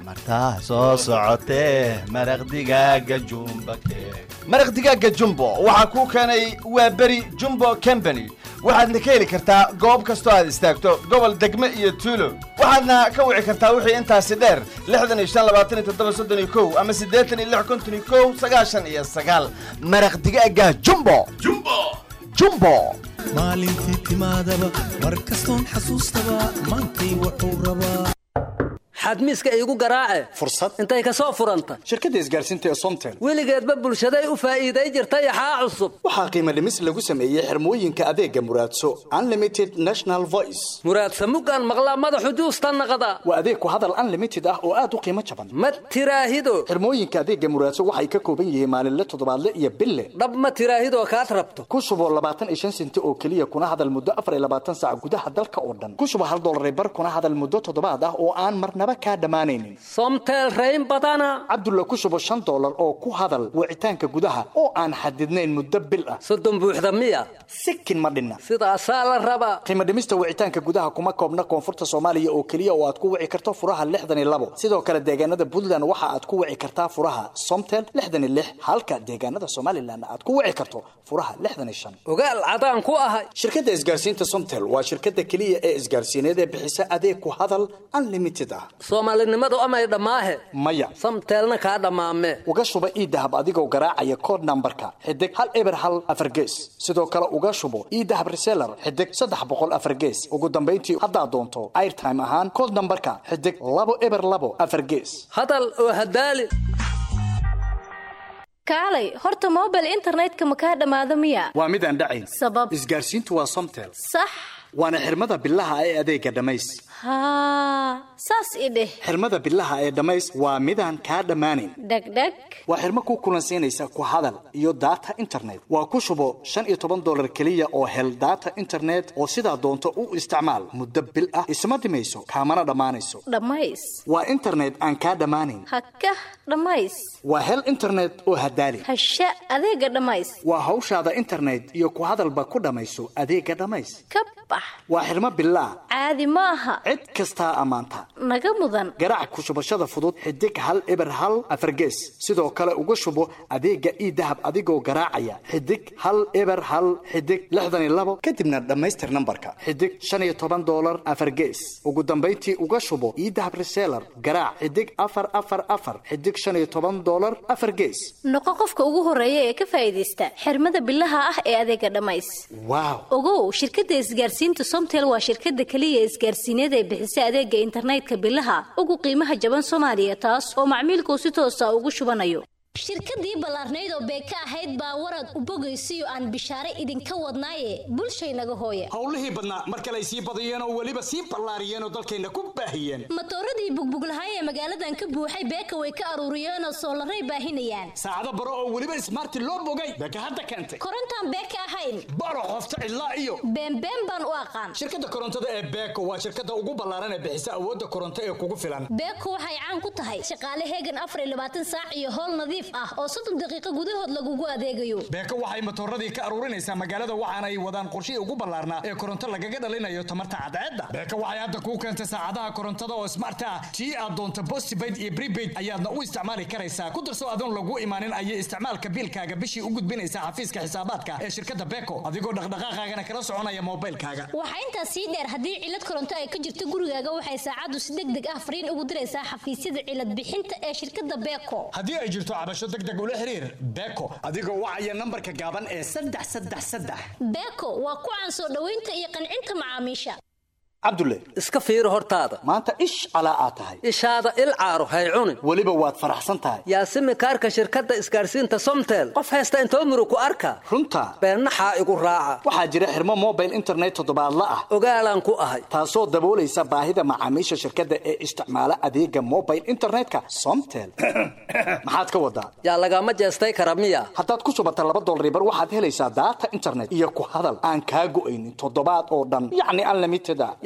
martaa soo socotee maraq digaaga jumba maraq digaaga jumbo waxaa kuu keenay waa beri jumbo company waxaadna ka heli kartaa goob kastoo aad istaagto gobol degme iyo tuulo waxaadna ka wici kartaa wixii intaasi dheer lixdan iyo shan labaatan iyo toddoba soddon iyo kow ama siddeetan iyo lix konton iyo kow sagaashan iyo sagaal maraq digaaga jumbo jumbo jumbo maalintii timaadaba mar kastoon xasuustaba maantay wuxuu rabaa xadmiiska iigu garaace fursad intay ka soo furanta shirkadda isgaarsiinta ee somtel weligeedba bulshaday u faa'iiday jirta yaxaa cusub waxaa qiimo dhimis lagu sameeyey xirmooyinka adeega muraadso unlimited national voice muraadsa muggaan maqlaa madaxu juusta naqda waa adeeg ku hadal unlimited ah oo aad u qiimo jaban ma tiraahido xirmooyinka adeega muraadso waxay ka kooban yihiin maalinle toddobaadle iyo bille dhab ma tiraahidoo kaad rabto ku shubo labaatan iyo shan senti oo keliya kuna hadal muddo afar iyo labaatan saac gudaha dalka oo dhan ku shubo hal dollar bar kuna hadal muddo toddobaad ah oo aan marnaba kaa dhammaanaynin somtel rayn badana cabdulla ku shubo shan dollar oo ku hadal wicitaanka gudaha oo aan xadidnayn muddo bil ah soddon buuxda miya sikin ma dhinna sidaasaa la rabaa qiimo dhimista wicitaanka gudaha kuma koobna koonfurta soomaaliya oo keliya oo aad ku wici karto furaha lixdan iyo labo sidoo kale deegaanada puntland waxa aad ku wici kartaa furaha somtel lixdan iyo lix halka deegaanada somalilan aad ku wici karto furaha lixdan iyo shan ogaal cadaan ku ahay shirkadda isgaarsiinta somtel waa shirkadda keliya ee isgaarsiineed ee bixisa adeeg ku hadal unlimited ah soomaalinimadu amay dhammaahe maya samteelna kaa dhammaame uga shuba iidahab adigoo garaacaya kood nambarka xidig hal eber hal afar gees sidoo kale uga shubo iidahab reseller xidig saddex boqol afar gees ugu dambayntii haddaad doonto airtime ahaan kood nambarka xidig labo eber labo afar gees hadal oo hadaali kaalay horta mobile internetka ma kaa dhammaado miya waa mid aan dhacayn sabab isgaarsiintu waa somtel sax waana xirmada bilaha ee adeega dhammays haa saas i dheh xirmada bilaha ee dhammays waa midaan kaa dhammaanayn dhegdheg waa xirmo ku kulansiinaysa ku hadal iyo data internet waa ku shubo shan iyo toban dollar keliya oo hel data internet oo sidaa doonto u isticmaal muddo bil ah isma dhimayso kaamana dhammaanayso dhammays waa internet aan kaa dhammaanayn hakah dhammays waa hel internet oo hadaali hasha adeega dhammays waa hawshaada internet iyo ku hadalba ku dhammayso adeega dhammays ka bax waa xirmo bilaa caadi ma aha cid kastaa ammaanta naga mudan garaac ku shubashada fudud xidig hal eber hal afar gees sidoo kale uga shubo adeega iidahab adigoo garaacaya xidig hal eber hal xidig lixdan iyo labo kadibna dhammaystir nambarka xidig shan iyo toban dollar afar gees ugu dambayntii uga shubo iidahab reseller garaac xidig afar afar afar xidig shan iyo toban dollar afar gees noqo qofka ugu horeeya ee ka faa'iidaysta xirmada bilaha ah ee adeega dhammays waaw ogow shirkadda isgaarsiinta somtel waa shirkadda keliya isgaarsiineed ee bixisa adeega internetka bilaha ugu qiimaha jaban soomaaliya taas oo macmiilkuu si toosa ugu shubanayo shirkadii ballaarnayd oo beeka ahayd baa warad u bogaysiyo aan bishaare idinka wadnaaye bulshaynaga hooye howlihii badnaa mar kale ay sii badiyeen oo weliba sii ballaariyeen oo dalkayna ku baahiyeen matooradii bugbuglahay ee magaaladan ka buuxay beeka way ka aruuriyeen oo soolaray baahinayaan saacado baro oo weliba ismaarti loo bogay beeka hadda keentay korontaan beeka ahayn baro qofta cidlaa iyo beenbeen baan u aqaan shirkadda korontada ee beeko waa shirkadda ugu ballaaran ee bixisa awoodda koronto ee kugu filan beeko waxay caan ku tahay shaqaale heegan afar iyo labaatan saac iyo howl nadiif ah oo soddon daqiiqo gudahood lagugu adeegayo beeko waxay matooradii ka aruurinaysaa magaalada waxaana ay wadaan qorshihii ugu ballaarnaa ee koronto lagaga dhalinayo tamarta cadceedda beeko waxay hadda kuu keentay saacadaha korontada oo smart ah tii aad doonto postpaid iyo prepaid ayaadna u isticmaali karaysaa ku darso adoon lagu imaanin ayay isticmaalka biilkaaga bishii u gudbinaysaa xafiiska xisaabaadka ee shirkadda beeko adigoo dhaqdhaqaaqaagana kala soconaya moobilkaaga waxaa intaas sii dheer haddii cilad koronto ay ka jirto gurigaaga waxay saacaddu si deg deg ah fariin ugu diraysaa xafiisyada cilad bixinta ee shirkadda beeko haddii ay jirto cabasho deg deg ula xiriir beeko adigoo wacaya nambarka gaaban ee saddex saddex saddex beeko waa ku caan soo dhoweynta iyo qancinta macaamiisha cabdulle iska fiiri hortaada maanta ish calaa aad tahay ishaada il caaro hay cunin weliba waad faraxsan tahay yaasimi kaarka shirkadda isgaarsiinta somtel qof haysta intoo murug ku arka runta beennaxaa igu raaca waxaa jira xirmo mobile internet toddobaadla ah ogaalaan ku ahay taasoo daboolaysa baahida macaamiisha shirkadda ee isticmaala adeega mobile internetka somtel maxaad ka wadaa yaa lagama jeestay kara miya haddaad ku shubata laba dolaribar waxaad helaysaa daata internet iyo ku hadal aan kaa go'aynin toddobaad oo dhan yacni unlimited a yaa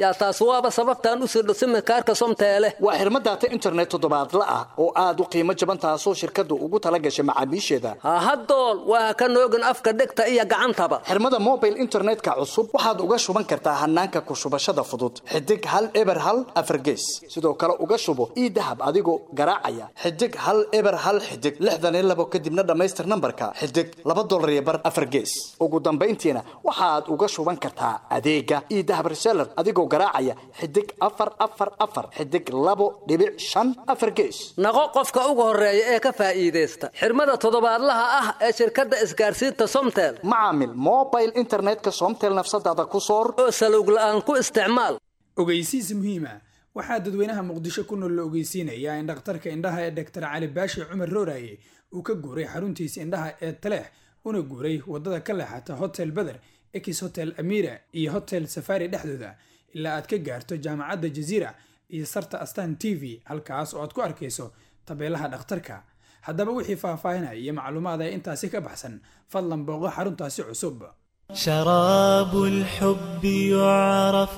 hadlayaa taas waaba sababtaan u sirdho simikaarka somteele waa xirmo daata internet toddobaadla ah oo aad u qiimo jaban taasoo shirkaddu ugu tala gashay macaamiisheeda hahadool waa ka noogin afka dhegta iyo gacantaba xirmada mobile internetka cusub waxaad uga shuban kartaa hanaanka ku shubashada fudud xidig hal eber hal afargees sidoo kale uga shubo ii dahab adigoo garaacaya xidig hal eber hal xidig lixdan iyo labo kadibna dhammaystir nambarka xidig laba dolar iyo bar afar gees ugu dambayntiina waxaad uga shuban kartaa adeega ii dahab reseller adigoo garaacaya xidig afar afar afar xidig labo dhibic shan afar gees naqo qofka ugu horeeya ee ka faa'iidaysta xirmada toddobaadlaha ah ee shirkadda isgaarsiinta somtel macaamil mobile internetka somtel nafsadaada ku soor oo salowg la'aan ku isticmaal ogeysiis muhiima waxaa dadweynaha muqdisho ku nool la ogeysiinayaa in dhakhtarka indhaha ee dhaktar cali baashi cumar rooraye uu ka guuray xaruntiisa indhaha ee taleex una guuray wadada ka leexata hotel beder ex hotel amira iyo hotel safari dhexdooda ilaa aad ka gaarto jaamacadda jaziira iyo sarta astan t v halkaas oo aad ku arkayso tabeelaha dhakhtarka haddaba wixii faahfaahinaya iyo macluumaad ee intaasi ka baxsan fadlan booqo xaruntaasi cusub شراب الحب يعرف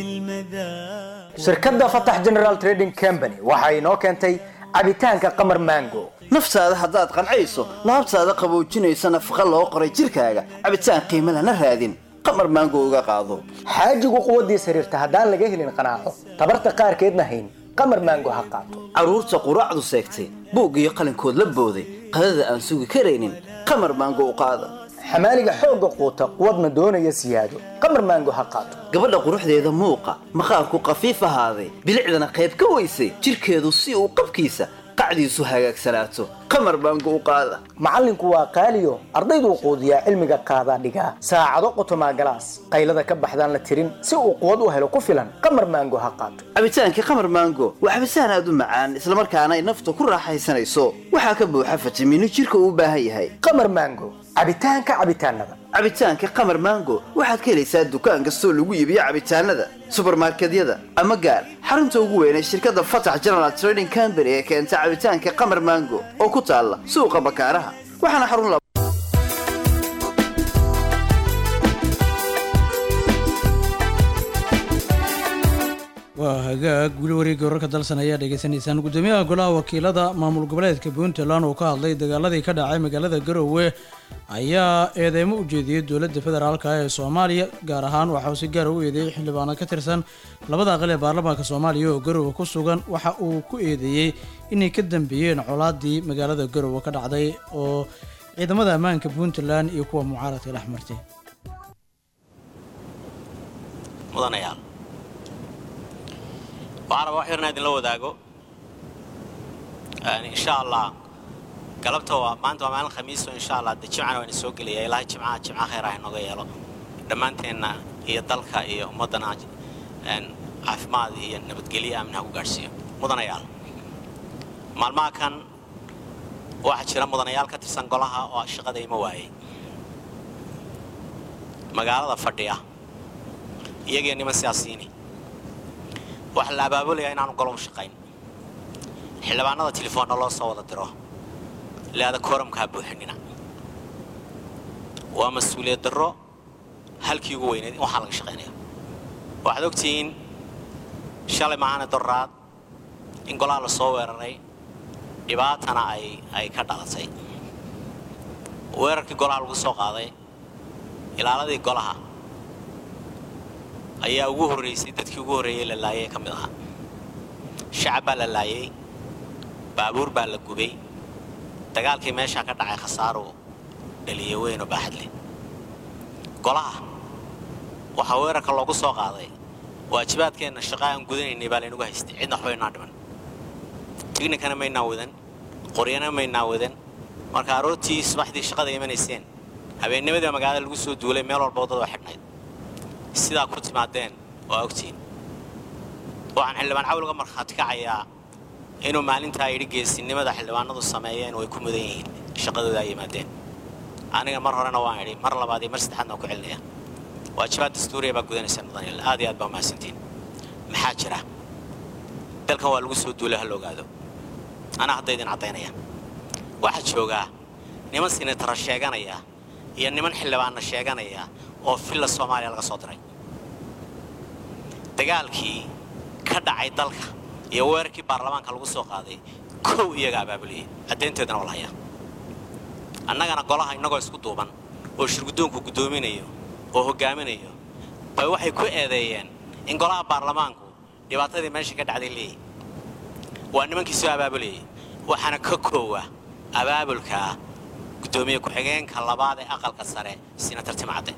بالمذاق shirkadda fatax general trading company waxa inoo keentay cabitaanka qamar mango naftaada haddaad qancayso laabtaada qaboojinaysa nafaqa loo qoray jirkaaga cabitaan qiimo lana raadin qamar maango uga qaado xaajigu quwaddiis xiriirta haddaan laga helin qanaaco tabarta qaarkeedna hayn qamar mango ha qaato carruurta quraacdu seegtay buug iyo qalinkood la booday qadada aan sugi karaynin qamar maango u qaada xamaaliga xoogga quuta quwadna doonaya siyaado qamar mango ha qaato gabadha quruxdeeda muuqa maqaarku qafiif ahaaday bilicdana qayb ka weysay jirkeedu si uu qabkiisa qacdiisu hagaagsanaato qamar baango u qaada macallinku waa qaaliyo ardayduu quudiyaa cilmiga qaadaa dhigaa saacado qotomaa galaas qaylada ka baxdaan la tirin si uu quwad u helo ku filan qamar maango ha qaato cabitaankii qamar maango waa cabitaan aad u macaan islamarkaana ay nafta ku raaxaysanayso waxaa ka buuxa fitamiino jirka uu u baahan yahay qamar maango cabitaanka cabitaanada cabitaanka qamar maango waxaad ka helaysaa dukaan kastoo lagu iibiyo cabitaanada subarmarkedyada ama gaar xarunta ugu weyn ee shirkadda fatax general trading company ee keenta cabitaanka qamar maango oo ku taalla suuqa bakaaraha waxaana xarun waa hagaag weli wareegga wararka dalsan ayaa dhegaysanaysaan gudoomiyaha golaha wakiilada maamul goboleedka puntland oo ka hadlay dagaaladii ka dhacay magaalada garowe ayaa eedeymo u jeediyey dowladda federaalk ee soomaaliya gaar ahaan waxa uu si gaara u eedeeyey xildhibaano ka tirsan labada aqal ee baarlamaanka soomaaliya oo garowe ku sugan waxa uu ku eedeeyey inay ka dambeeyeen colaadii magaalada garowe ka dhacday oo ciidamada ammaanka puntland iyo kuwa mucaaradka dhex martay mudanayaal waxaan rabaa wax yarna idinla wadaago insha allah galabta waa maanta waa maalin khamiiso insha allah de jimcana waa ina soo gelaya ilaahay jimcaha jimca khayr ah inooga yeelo dhammaanteenna iyo dalka iyo ummaddana caafimaad iyo nabadgelyo aamin ha ku gaadhsiiyo mudanayaal maalmaha kan waxaa jira mudanayaal ka tirsan golaha oo shaqada ima waayey magaalada fadhiya iyagii niman siyaasiyiini waxaa la abaabulayaa inaanu golo u shaqayn xildhibaanada telefoonna loo soo wada diro leada kooramkaa buuxinina waa mas-uuliyad darro halkii ugu weyneed in waxaa laga shaqaynaya waxaad ogtihiin shalay maahane doraad in golaha la soo weeraray dhibaatana ay ay ka dhalatay weerarkii golaha lagu soo qaaday ilaaladii golaha ayaa ugu horraysay dadkii ugu horreeyey la laayay ka mid ahaa shacab baa la laayay baabuur baa la gubay dagaalkii meeshaa ka dhacay khasaaruu dhaliyo weynoo baaxad leh golaha waxaa weerarka loogu soo qaaday waajibaadkeenna shaqa aan gudanaynay baa laynagu haystay cidna waxba inaa dhiman tignikana maynaa wadan qoryana maynaa wadan marka aroortii subaxdii shaqada imanayseen habeennimadii magaalada lagu soo duulay meel walba waddada xidhnayd sidaa ku timaadeen waa ogtihiin waxaan xildhibaan cawl uga markhaati kacayaa inuu maalintaa yidhi geesinimada xildhibaanadu sameeyeen way ku mudan yihiin shaqadooda ay yimaadeen aniga mar horena waan idhi mar labaad iyo mar saddexaadna waan ku celinaya waajibaad dastuuriya baa gudanaysa mudaniil aad iyo aad baa mahadsantiin maxaa jira dalkan waa lagu soo duulay ha la ogaado anaa hadda idin caddaynaya waxaa joogaa niman sinatara sheeganaya iyo niman xildhibaanna sheeganaya oo villa soomaaliya laga soo diray dagaalkii ka dhacay dalka iyo weerarkii baarlamaanka lagu soo qaaday kow iyaga abaabuliyey caddaynteedana waa la hayaa annagana golaha innagoo isku duuban oo shirguddoonku guddoominayo oo hoggaaminayo bay waxay ku eedeeyeen in golaha baarlamaanku dhibaatadii meesha ka dhacday leeyahy waa nimankii soo abaabulayay waxaana ka koowa abaabulka guddoomiye ku-xigeenka labaad ee aqalka sare sinatar timcadde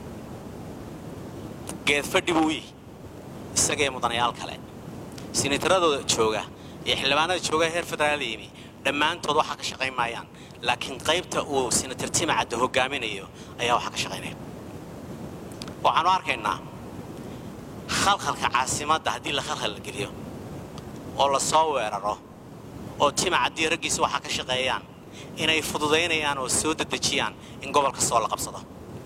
geed fadhi buu yihi isagee mudanayaal kale sinataradooda jooga iyo xildhibaanada jooga heer federaal yimi dhammaantood waxaa ka shaqayn maayaan laakiin qaybta uu sinatar timcadde hoggaaminayo ayaa waxaa ka shaqaynaya waxaanu arkaynaa khalkhalka caasimadda haddii la khalkhal la geliyo oo la soo weeraro oo timacaddii raggiisa waxaa ka shaqeeyaan inay fududaynayaan oo soo dedejiyaan in gobolka sool la qabsado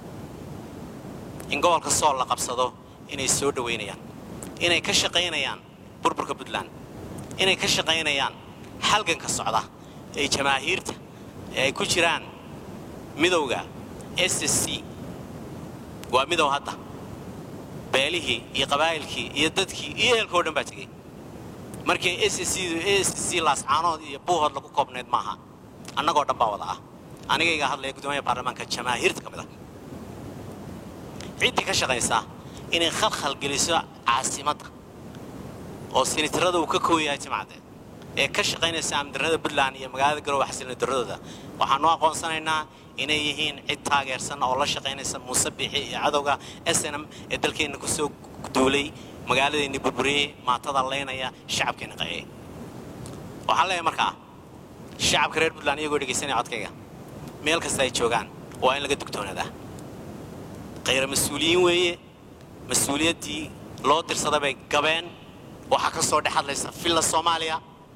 in gobolka sool la qabsado inay soo dhowaynayaan inay ka shaqaynayaan burburka puntland inay ka shaqaynayaan halganka socda ee jamaahiirta ee ay ku jiraan midowga s s c waa midow hadda beelihii iyo qabaa'ilkii iyo dadkii iyo ehelka oo dhan baa tegey markii s s c laascaanood iyo buuhood lagu koobnayd maaha annagoo dhan baa wada ah anigayga hadlaya guddoomiyaha baarlamaanka jamaahiirta ka mid ah ciddii ka shaqaysa inay khalkhal geliso caasimadda oo sinitarada uu ka kooyahay jimcadde ee ka shaqaynaysa amdarnada puntland iyo magaalada garowe xasilnidaradooda waxaanu aqoonsanaynaa inay yihiin cid taageersan oo la shaqaynaysa muuse biixi iyo cadowga s n m ee dalkeenna ku soo duulay magaaladeenni burburiyey maatada laynaya shacabkeenna qayay waxaan leeyahay markaa shacabka reer puntland iyagoo dhegaysanaya codkayga meel kasta ay joogaan waa in laga dugtoonaadaa khayra mas-uuliyiin weeye mas-uuliyaddii loo dirsaday bay gabeen waxaa ka soo dhex hadlaysa villa soomaaliya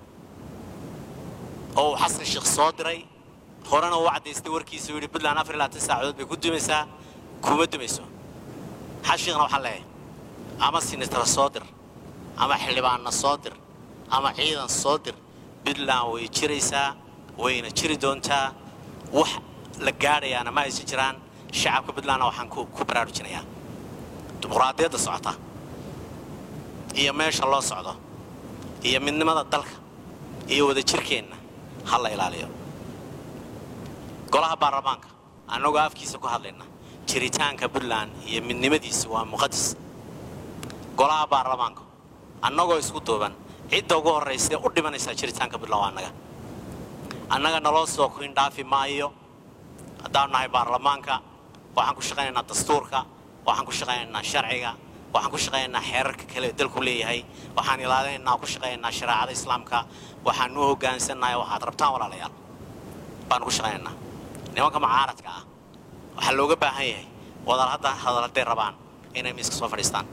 oo uu xasan sheekh soo diray horena uu caddaystay warkiisa uu yidhi puntland afar iyo labaatan saacadood bay ku dumaysaa kuma dumayso xashiiqna waxaa leeyahay ama sinitara soo dir ama xildhibaanna soo dir ama ciidan soo dir puntland way jiraysaa wayna jiri doontaa wax la gaadhayaana ma aysan jiraan shacabka puntlandna waxaan ku ku baraarujinayaa dimuqraadiyadda socota iyo meesha loo socdo iyo midnimada dalka iyo wadajirkeenna ha la ilaaliyo golaha baarlamaanka annagoo afkiisa ku hadlayna jiritaanka puntland iyo midnimadiisa waa muqadis golaha baarlamaanka annagoo isku duuban cidda ugu horraysa u dhimanaysaa jiritaanka puntland waa annaga annaga naloo soo kuindhaafi maayo haddaanu nahay baarlamaanka waxaan ku shaqaynaynaa dastuurka waxaan ku shaqaynaynaa sharciga waxaan ku shaqaynaynaa xeerarka kale ee dalku leeyahay waxaan ilaalinaynaa ku shaqaynaynaa shareecada islaamka waxaan u hoggaansannahay waxaad rabtaan walaalayaal baanu ku shaqaynaynaa nimanka mucaaradka ah waxaa looga baahan yahay wadal hadda hadal hadday rabaan inay miiska soo fadhiistaan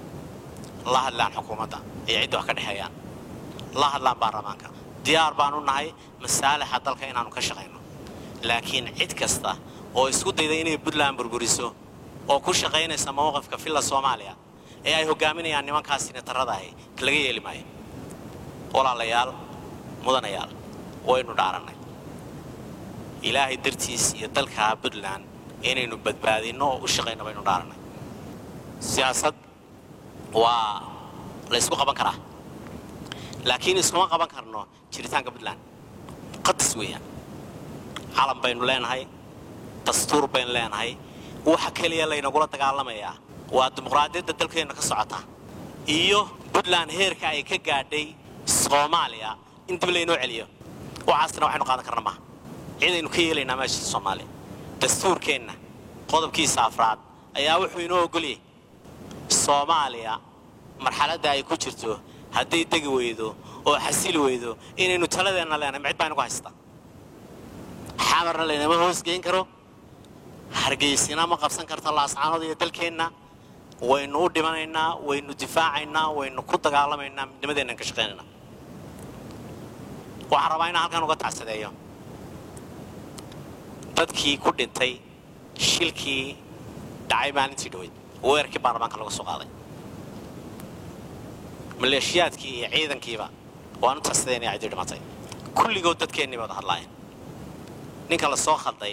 la hadlaan xukuumadda iyo cidda wax ka dhexeeyaan la hadlaan baarlamaanka diyaar baanu nahay masaalixa dalka inaannu ka shaqayno laakiin cid kasta oo isku dayda inay puntland burburiso oo ku shaqaynaysa mowqifka villa soomaaliya ee ay hoggaaminayaan nimankaas sinatarada ahi laga yeeli maayo walaalayaal mudanayaal waynu dhaarannay ilaahay dartiis iyo dalka puntland inaynu badbaadinno oo u shaqayno baynu dhaarannay siyaasad waa la ysku qaban karaa laakiin iskuma qaban karno jiritaanka puntland muqadas weeyaan calan baynu leenahay dastuur baynu leenahay waxa keliya laynagula dagaalamayaa waa dimuqraadiyadda dalkeenna ka socota iyo puntland heerka ay ka gaadhay soomaaliya in dib laynoo celiyo waxaasna waxaynu qaadan karna maaha cidaynu ka yeelaynaa meesha soomaaliya dastuurkeenna qodobkiisa afraad ayaa wuxuu inoo ogolyay soomaaliya marxaladda ay ku jirto hadday degi weydo oo xasili weydo inaynu taladeenna leenahay ma cid baa inagu haysta xamarna laynama hoosgeyn karo hargeysina ma qabsan karto laascaanood iyo dalkeenna waynu u dhimanaynaa waynu difaacaynaa waynu ku dagaalamaynaa midnimadeennan ka shaqaynaynaa waxaan rabaa inaan halkan uga tacsadeeyo dadkii ku dhintay shilkii dhacay maalintii dhaweyd weerarkii baarlamaanka laga soo qaaday maleeshiyaadkii iyo ciidankiiba waanu tacsadeynaya ciddii dhimatay kulligood dadkeennii wada hadlaayeen ninka la soo khalday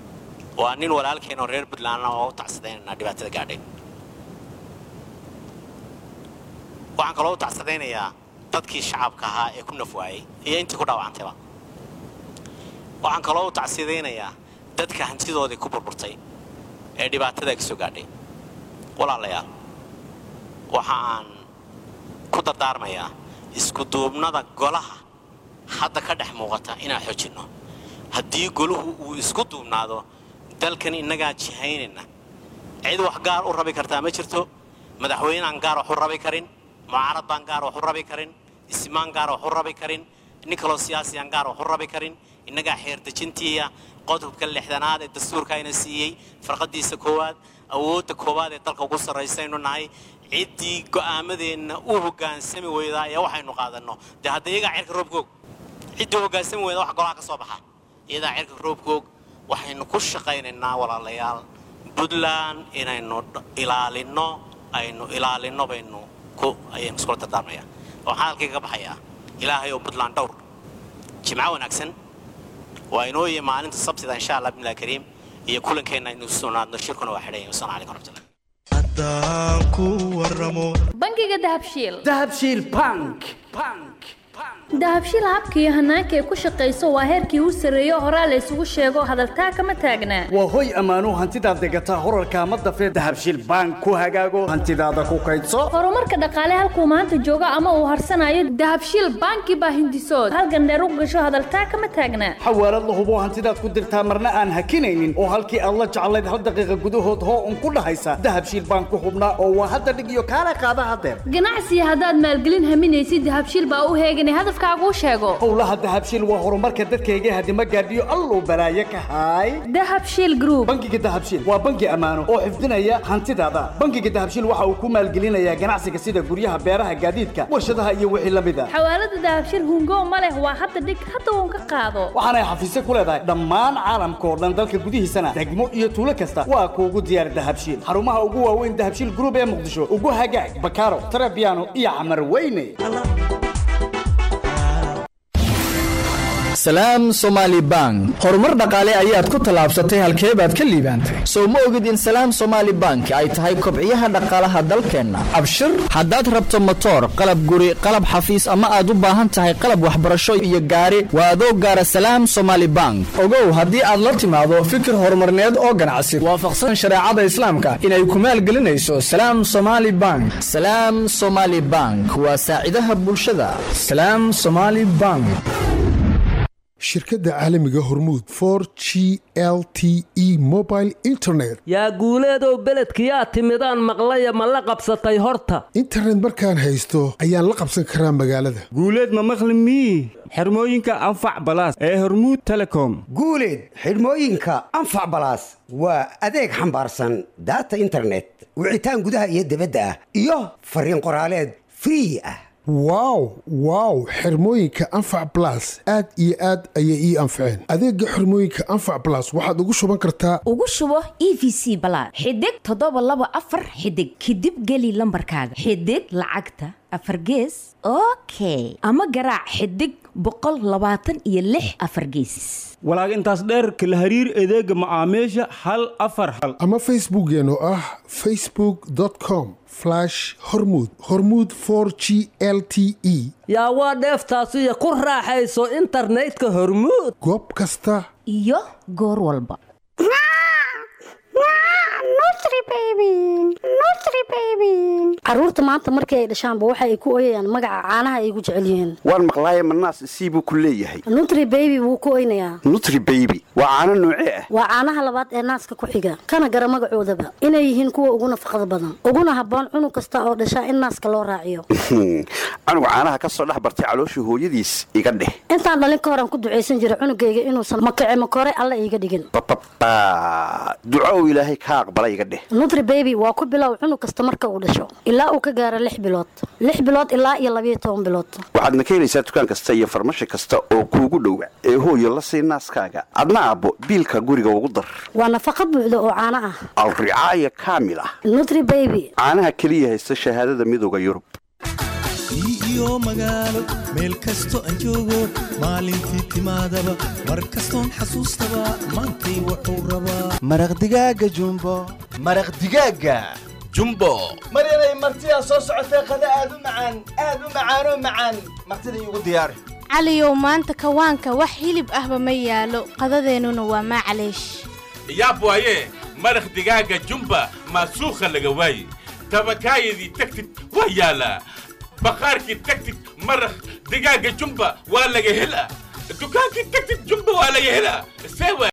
waa nin walaalkeen oo reer puntlandna oo u tacsadaynanaa dhibaatada gaadhay waxaan kaloo u tacsadaynayaa dadkii shacabka ahaa ee ku nafwaayey iyo intii ku dhaawacantayba waxaan kaloo u tacsidaynayaa dadka hantidoodii ku burburtay ee dhibaatada ka soo gaadhay walaalayaal waxa aan ku dardaarmayaa iskuduubnada golaha hadda ka dhex muuqata inaan xoojinno haddii goluhu uu isku duubnaado dalkan innagaa jihaynayna cid wax gaar u rabi kartaa ma jirto madaxweynaan gaar wax u rabi karin mucaarad baan gaar wax u rabi karin ismaan gaar wax u rabi karin nin kaloo siyaasiyaan gaar wax u rabi karin innagaa xeerdejintiiya qodobka lixdanaad ee dastuurka ayna siiyey farqadiisa koowaad awoodda koowaad ee dalka ugu sarraysaynu nahay ciddii go'aamadeenna u hoggaansami weydaa ee waxaynu qaadanno dee hadda iyagaa cirka roobkoog ciddii hoggaansami weyda wax golaha ka soo baxa iyadaa cirka roobkoog waxaynu ku shaqaynaynaa walaalayaal puntland inaynu ilaalinno aynu ilaalinno baynu ku ayaynu iskula dardaarmayaa waxaan halkii ka baxayaa ilaahay oo puntland dhowr jimco wanaagsan waa inoo yihi maalinta sabtida insha allah bismillahi kariim iyo kulankeenna aynu sugnaadno shirkuna waa xidhan wasalaamu calaykum waraxmatullahi bangiga dahabshiil dahabshiil bank dahabshiil habka iyo hanaanka ay ku shaqayso waa heerkii u sarreeyo horaa la isugu sheego hadaltaa kama taagnaa waa hoy ammaano hantidaad degataa horarka ama dafee dahabshiil bank ku hagaago hantidaada ku kaydso horumarka dhaqaale halkuu maanta joogo ama uu harsanayo dahabshiil banki baa hindisood halgandheer u gasho hadaltaa kama taagnaa xawaalad la hubo hantidaad ku dirtaa marna aan hakinaynin oo halkii aad la jeclayd hal daqiiqa gudahood hoo un ku dhahaysa dahabshiil bank ku hubnaa oo waa hadda dhig iyo kaala qaada hadeer ganacsiga haddaad maalgelin haminaysid dahabshiil baa u heeganay hadafkaagu sheego howlaha dahabshiil waa horumarka dadkayga hadima gaadhiyo alluu balaaye ka haay dahabshiil group bangiga dahabshiil waa bangi ammaano oo xifdinaya hantidaada bangiga dahabshiil waxa uu ku maalgelinayaa ganacsiga sida guryaha beeraha gaadiidka warshadaha iyo wixii la mid a xawaalada dahabshiil hungo ma leh waa hadda dhig hadda uun ka qaado waxaanay xafiisyo ku leedahay dhammaan caalamka oo dhan dalka gudihiisana degmo iyo tuulo kasta waa kuugu diyaar dahabshiil xarumaha ugu waaweyn dahabshiil group ee muqdisho ugu hagaag bakaaro tarabiano iyo camar weyne salaam somaali bank horumar dhaqaale ayaad ku tallaabsatay halkee baad ka liibaantay sow ma ogid in salaam somaali bank ay tahay kobciyaha dhaqaalaha dalkeenna abshir haddaad rabto motoor qalab guri qalab xafiis ama aad u baahan tahay qalab waxbarasho iyo gaari waa adoo gaara salaam somaali bank ogow haddii aad la timaado fikir horumarneed oo ganacsi waafaqsan shareecada islaamka inay ku maalgelinayso salaam somaali bank salaam somaali bank waa saacidaha bulshada salaam somaali bank shirkadda caalamiga hormuud for g l t e mobile internet yaa guuleedow beledkiyaa timidaan maqlaya ma la qabsatay horta internet markaan haysto ayaan la qabsan karaa magaalada guuleed ma maqli mii xirmooyinka anfac balaas ee hormuud telecom guuleed xidhmooyinka anfac balaas waa adeeg xambaarsan daata internet wicitaan gudaha iyo dibadda ah iyo fariin qoraaleed free ah wow wow xirmooyinka anfac balas aad iyo aad ayay ii anfaceen adeega xirmooyinka anfac balas waxaad ugu shuban kartaa ugu shubo e v c balaad xidig toddoba laba afar xidig kadib geli lambarkaaga xidig lacagta afar gees okay ama garaac xidig boqol labaatan iyo lix afar geesis walaag intaas dheer kala hariir adeega macaamiisha hal afar hal ama facebookeen oo ah facebook com hormud hormud g l t e yaa waa dheeftaasiyo ku raaxayso internetka hormuud goob kasta iyo goor walba caruurta maanta markii ay dhashaanba waxa ay ku oyayaan magaca caanaha ay ugu jecel yihiin waan maqlaaye manaas sii buu ku leeyahay nutri baby wuu ku oynayaa nutri baby waa caano noocee ah waa caanaha labaad ee naaska ku xiga kana gara magacoodaba inay yihiin kuwa ugu nafaqada badan uguna habboon cunug kasta oo dhashaa in naaska loo raaciyo canuga caanaha ka soo dhex bartay calooshii hooyadiis iga dheh intaan dhalin ka horan ku ducaysan jira cunugayga inuusan makace makore alla iiga dhigin bababa duco uu ilaahay ka aqbala iga dheh nutri baby waa ku bilow cunug kasta marka uu dhasho ilaa uu ka gaaro lix bilood lix bilood ilaa iyo labayo toban bilood waxaadna ka helaysaa dukaan kasta iyo farmashi kasta oo kuugu dhowa ee hooyo la sii naaskaaga adna aabbo biilka guriga ugu dar waa nafaqa buuxda oo caano ah alricaaya kaamil ah nutri baby caanaha keliya haysta shahaadada midooda yurub iyo magaalo meel kasto aan joogo maalintii timaadaba mar kastoon xasuustaba maantay wuxuu rabaa maraq digaaga jumbo maraq digaaga jumbo maryanay martidaa soo socotee qada aad u macaan aad u macaanoo macaan martida iigu diyaari caliyow maanta kawaanka wax hilib ahba ma yaalo qadadeennuna waa maclaysh yaab waaye maraq digaaga jumba maasuukha laga waaye tabakaayadii tagtid waa yaalaa bakhaarkii tagtid maraq digaaga jumba waa laga helaa dukaankii tagtid jumba waa laga helaa see waa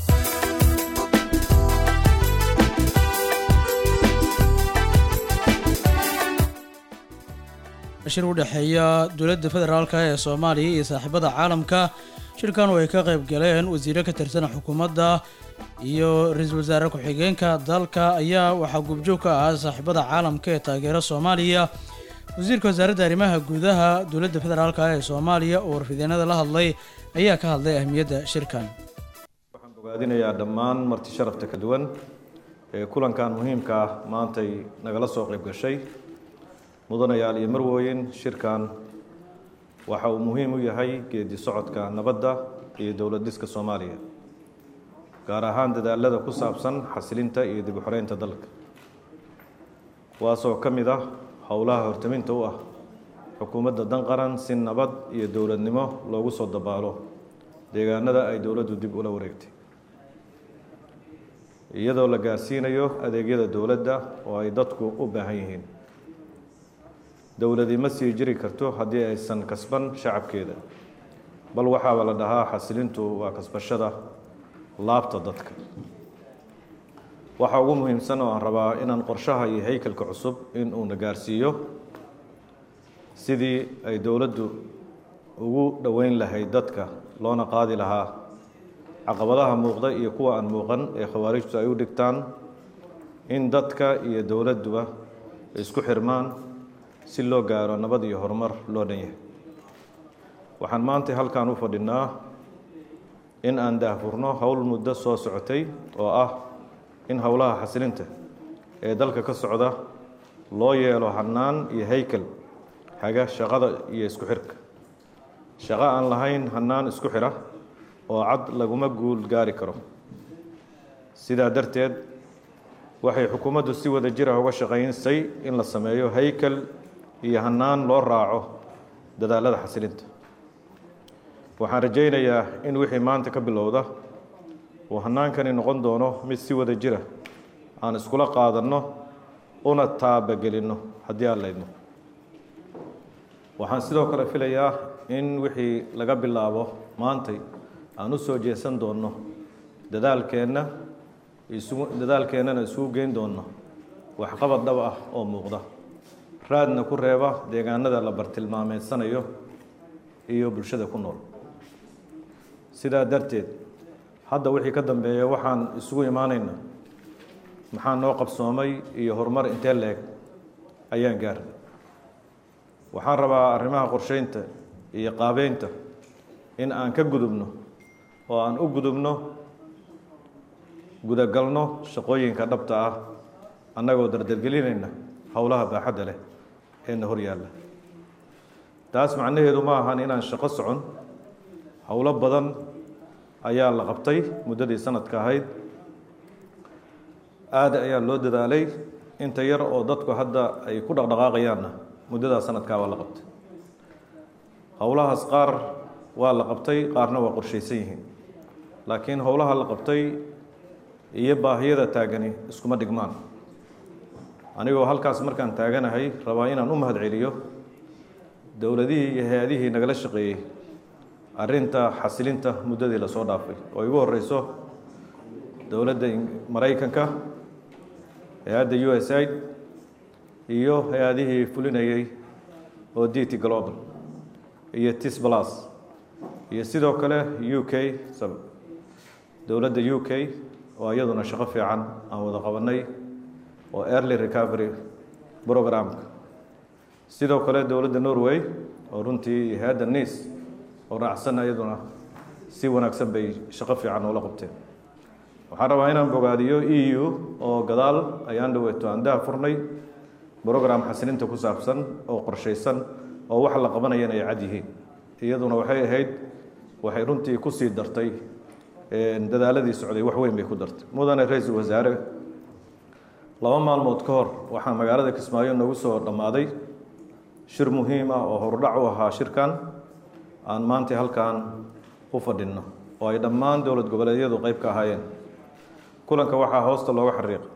shir u dhexeeya dowladda federaalk ee soomaaliya iyo saaxiibada caalamka shirkan oo ay ka qayb galeen wasiiro ka tirsan xukuumadda iyo ra-iisul wasaare ku-xigeenka dalka ayaa waxaa gubjoog ka ahaa saaxiibada caalamka ee taageera soomaaliya wasiirka wasaaradda arrimaha gudaha dowladda federaalk ee soomaaliya oo warfideenada la hadlay ayaa ka hadlay ahmiyadda shirkan ogaadinayaa dhammaan marti sharafta ka duwan ee kulankan muhiimka ah maantay nagala soo qayb gashay mudanayaal iyo marwooyin shirkan waxa uu muhiim u yahay geedi socodka nabadda iyo dowlad dhiska soomaaliya gaar ahaan dadaalada ku saabsan xasilinta iyo dib u xoreynta dalka kuwaasoo ka mid ah howlaha hortaminta u ah xukuumadda danqaran si nabad iyo dowladnimo loogu soo dabaalo deegaanada ay dowladdu dib ula wareegtay iyadoo la gaarsiinayo adeegyada dowladda oo ay dadku u baahan yihiin dowladi ma sii jiri karto haddii aysan kasban shacabkeeda bal waxaaba la dhahaa xasilintu waa kasbashada laabta dadka waxa ugu muhiimsan oo aan rabaa inaan qorshaha iyo haykalka cusub in uuna gaarsiiyo sidii ay dowladdu ugu dhoweyn lahayd dadka loona qaadi lahaa caqabadaha muuqda iyo kuwa aan muuqan ee khawaarijtu ay u dhigtaan in dadka iyo dowladduba isku xirmaan si loo gaaro nabad iyo horumar loo dhan yahay waxaan maanta halkan u fadhinaa in aan daahfurno howl muddo soo socotay oo ah in howlaha xasilinta ee dalka ka socda loo yeelo hannaan iyo haykal haga shaqada iyo isku xirka shaqo aan lahayn hannaan isku xira oo cad laguma guul gaari karo sidaa darteed waxay xukuumaddu si wada jira uga shaqaynsay in la sameeyo haykal iyo hannaan loo raaco dadaalada xasilinta waxaan rajaynayaa in wixii maanta ka bilowda uu hannaankani noqon doono mid si wada jira aan iskula qaadanno una taabagelinno haddii aan laydno waxaan sidoo kale filayaa in wixii laga bilaabo maantay aan u soo jeesan doonno dadaalkeenna isugu dadaalkeennana isugu geyn doonno waxqabad dhab ah oo muuqda raadna ku reeba deegaanada la bartilmaameedsanayo iyo bulshada ku nool sidaa darteed hadda wixii ka dambeeya waxaan isugu imaanaynaa maxaa noo qabsoomay iyo horumar intee leeg ayaan gaarnay waxaan rabaa arrimaha qorsheynta iyo qaabeynta in aan ka gudubno oo aan u gudubno gudagalno shaqooyinka dhabta ah annagoo dardargelinayna howlaha baaxadda leh eena hor yaalla taas macnaheedu ma ahan inaan shaqo socon howlo badan ayaa la qabtay muddadii sanadka ahayd aada ayaa loo dadaalay inta yar oo dadku hadda ay ku dhaqdhaqaaqayaanna muddadaa sanadkaa waa la qabtay howlahaas qaar waa la qabtay qaarna waa qorshaysan yihiin laakiin howlaha la qabtay iyo baahiyada taagani iskuma dhigmaan anigoo halkaas markaan taaganahay rabaa inaan u mahad celiyo dowladihii iyo hay-adihii nagala shaqeeyey arrinta xasilinta muddadii lasoo dhaafay oo igu horeyso dowladda maraykanka hay-adda u s aid iyo hay-adihii fulinayey oo d t global iyo tis plus iyo sidoo kale u k dowladda u k oo iyaduna shaqo fiican aan wada qabanay oo early recovery programka sidoo kale dowladda norway oo runtii hay-adda nice oo raacsan iyaduna si wanaagsan bay shaqo fiican oola qabteen waxaan rabaa inaan bogaadiyo e u oo gadaal ayaan dhaweeto aan daha furnay brogram xasilinta ku saabsan oo qorshaysan oo wax la qabanayana ay cad yihiin iyaduna waxay ahayd waxay runtii kusii dartay dadaaladii socday wax weyn bay ku dartay mudane ra-iisul wasaare laba maalmood ka hor waxaa magaalada kismaayo noogu soo dhammaaday shir muhiim ah oo horudhac u ahaa shirkan aan maanta halkan u fadhinno oo ay dhammaan dowlad goboleedyadu qayb ka ahaayeen kulanka waxaa hoosta looga xariiqa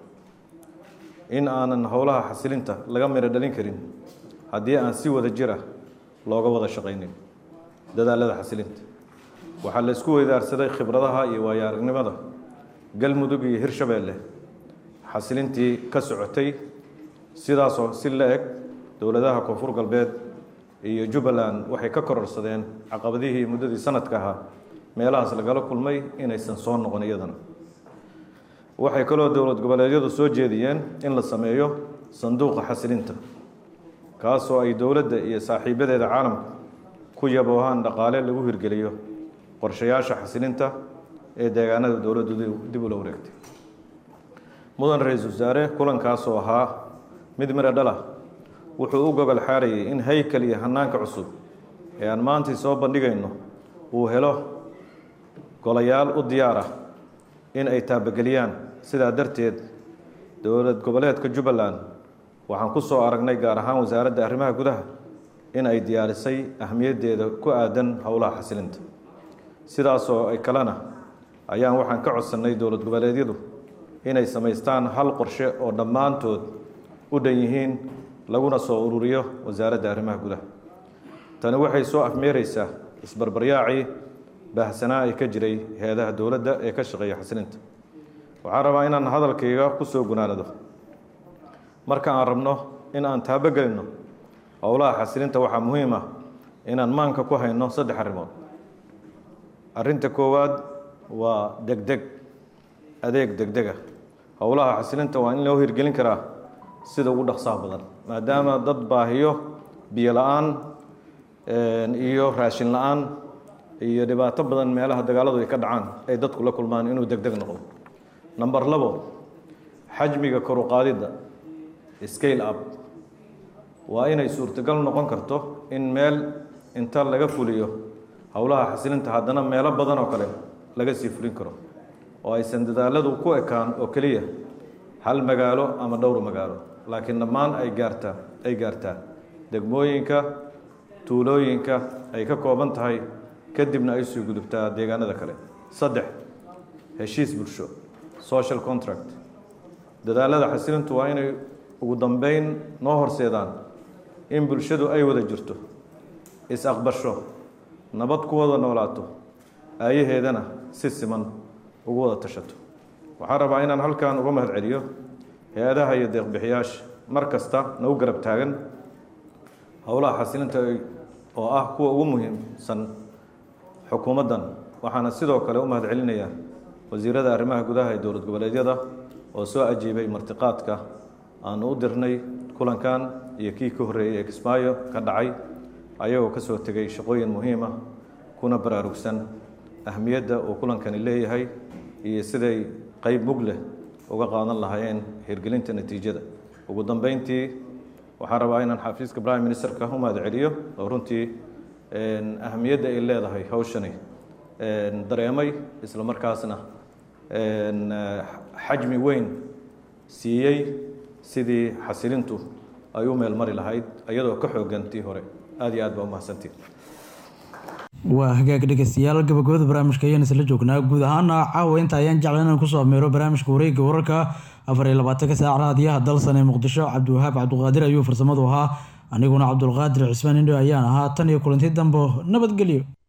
in aanan howlaha xasilinta laga miro dhalin karin haddii aan si wada jir ah looga wada shaqaynin dadaalada xasilinta waxaa la isku weydaarsaday khibradaha iyo waayo aragnimada galmudug iyo hirshabeelle xasilintii ka socotay sidaasoo si la eg dowladaha koonfur galbeed iyo jubbaland waxay ka kororsadeen caqabadihii muddadii sanadka ahaa meelahaas lagala kulmay inaysan soo noqon iyadana waxay kaloo dowlad goboleedyadu soo jeediyeen in la sameeyo sanduuqa xasilinta kaasoo ay dowladda iyo saaxiibadeeda caalamka ku yaboohaan dhaqaale lagu hirgeliyo qorshayaasha xasilinta ee deegaanada dowladdu dib ula wareegtay mudan ra-iisul wasaare kulankaasoo ahaa mid miro dhalah wuxuu u gogol xaarayay in haykal iyo hanaanka cusub ee aan maantii soo bandhigayno uu helo golayaal u diyaar ah in ay taabageliyaan sidaa darteed dowlad goboleedka jubbaland waxaan ku soo aragnay gaar ahaan wasaaradda arrimaha gudaha in ay diyaarisay ahmiyaddeeda ku aadan howlaha xasilinta sidaasoo ay kalena ayaan waxaan ka codsannay dowlad goboleedyadu inay samaystaan hal qorshe oo dhammaantood u dhan yihiin laguna soo ururiyo wasaaradda arrimaha gudaha tani waxay soo afmeereysaa isbarbaryaacii baahsanaa ee ka jiray hay-adaha dowladda ee ka shaqeeya xasilinta waxaan rabaa inaan hadalkayga ku soo gunaanado marka aan rabno in aan taabogelinno howlaha xasilinta waxaa muhiim ah inaan maanka ku hayno saddex arrimood arrinta koowaad waa degdeg adeeg degdega howlaha xasilinta waa in loo hirgelin karaa sida ugu dhaqsaha badan maadaama dad baahiyo biyo la-aan iyo raashin la-aan iyo dhibaato badan meelaha dagaaladu ay ka dhacaan ay dadku la kulmaan inuu degdeg noqdo number labo xajmiga koruqaadidda scale up waa inay suurtagal noqon karto in meel inta laga fuliyo howlaha xasilinta haddana meelo badan oo kale laga sii fulin karo oo aysan dadaaladu ku ekaan oo keliya hal magaalo ama dhowr magaalo laakiin dhammaan ay gaartaa ay gaartaa degmooyinka tuulooyinka ay ka kooban tahay kadibna ay sii gudubtaa deegaanada kale saddex heshiis bulsho social contract dadaalada xasilintu waa inay ugu dambeyn noo horseedaan in bulshadu ay wada jirto is-aqbasho nabad ku wada noolaato aayaheedana si siman ugu wada tashato waxaan rabaa inaan halkan uga mahad celiyo hay-adaha iyo deeqbixiyaasha mar kasta nagu garab taagan howlaha xasilinta oo ah kuwa ugu muhiimsan xukuumaddan waxaana sidoo kale u mahad celinayaa wasiirada arrimaha gudaha ee dowlad goboleedyada oo soo ajiibay martiqaadka aanu u dirnay kulankan iyo kii ka horreeyey ee kismaayo ka dhacay ayagoo ka soo tegay shaqooyin muhiim ah kuna baraarugsan ahmiyadda uu kulankani leeyahay iyo siday qeyb mug leh uga qaadan lahaayeen hirgelinta natiijada ugu dambeyntii waxaan rabaa inaan xafiiska prime ministerka u mahad celiyo oo runtii ahmiyadda ay leedahay hawshani dareemay isla markaasna xajmi weyn siiyey sidii xasilintu ay u meel mari lahayd iyadoo ka xoogan tii hore aad iyo aad baa umahadsantiin waa hagaag dhegeystayaal gabagabada barnaamijka ayaan isla joognaa guud ahaana caawa inta ayaan jecla inaan kusoo ameero barnaamijka wareegga wararka afar iyo labaatanka saac raadiyaha dalsan ee muqdisho cabdiwahaab cabdiqaadir ayuu farsamadu ahaa aniguna cabdulqaadir cismaan indho ayaan ahaa tan iyo kulanti dambo nabadgelyo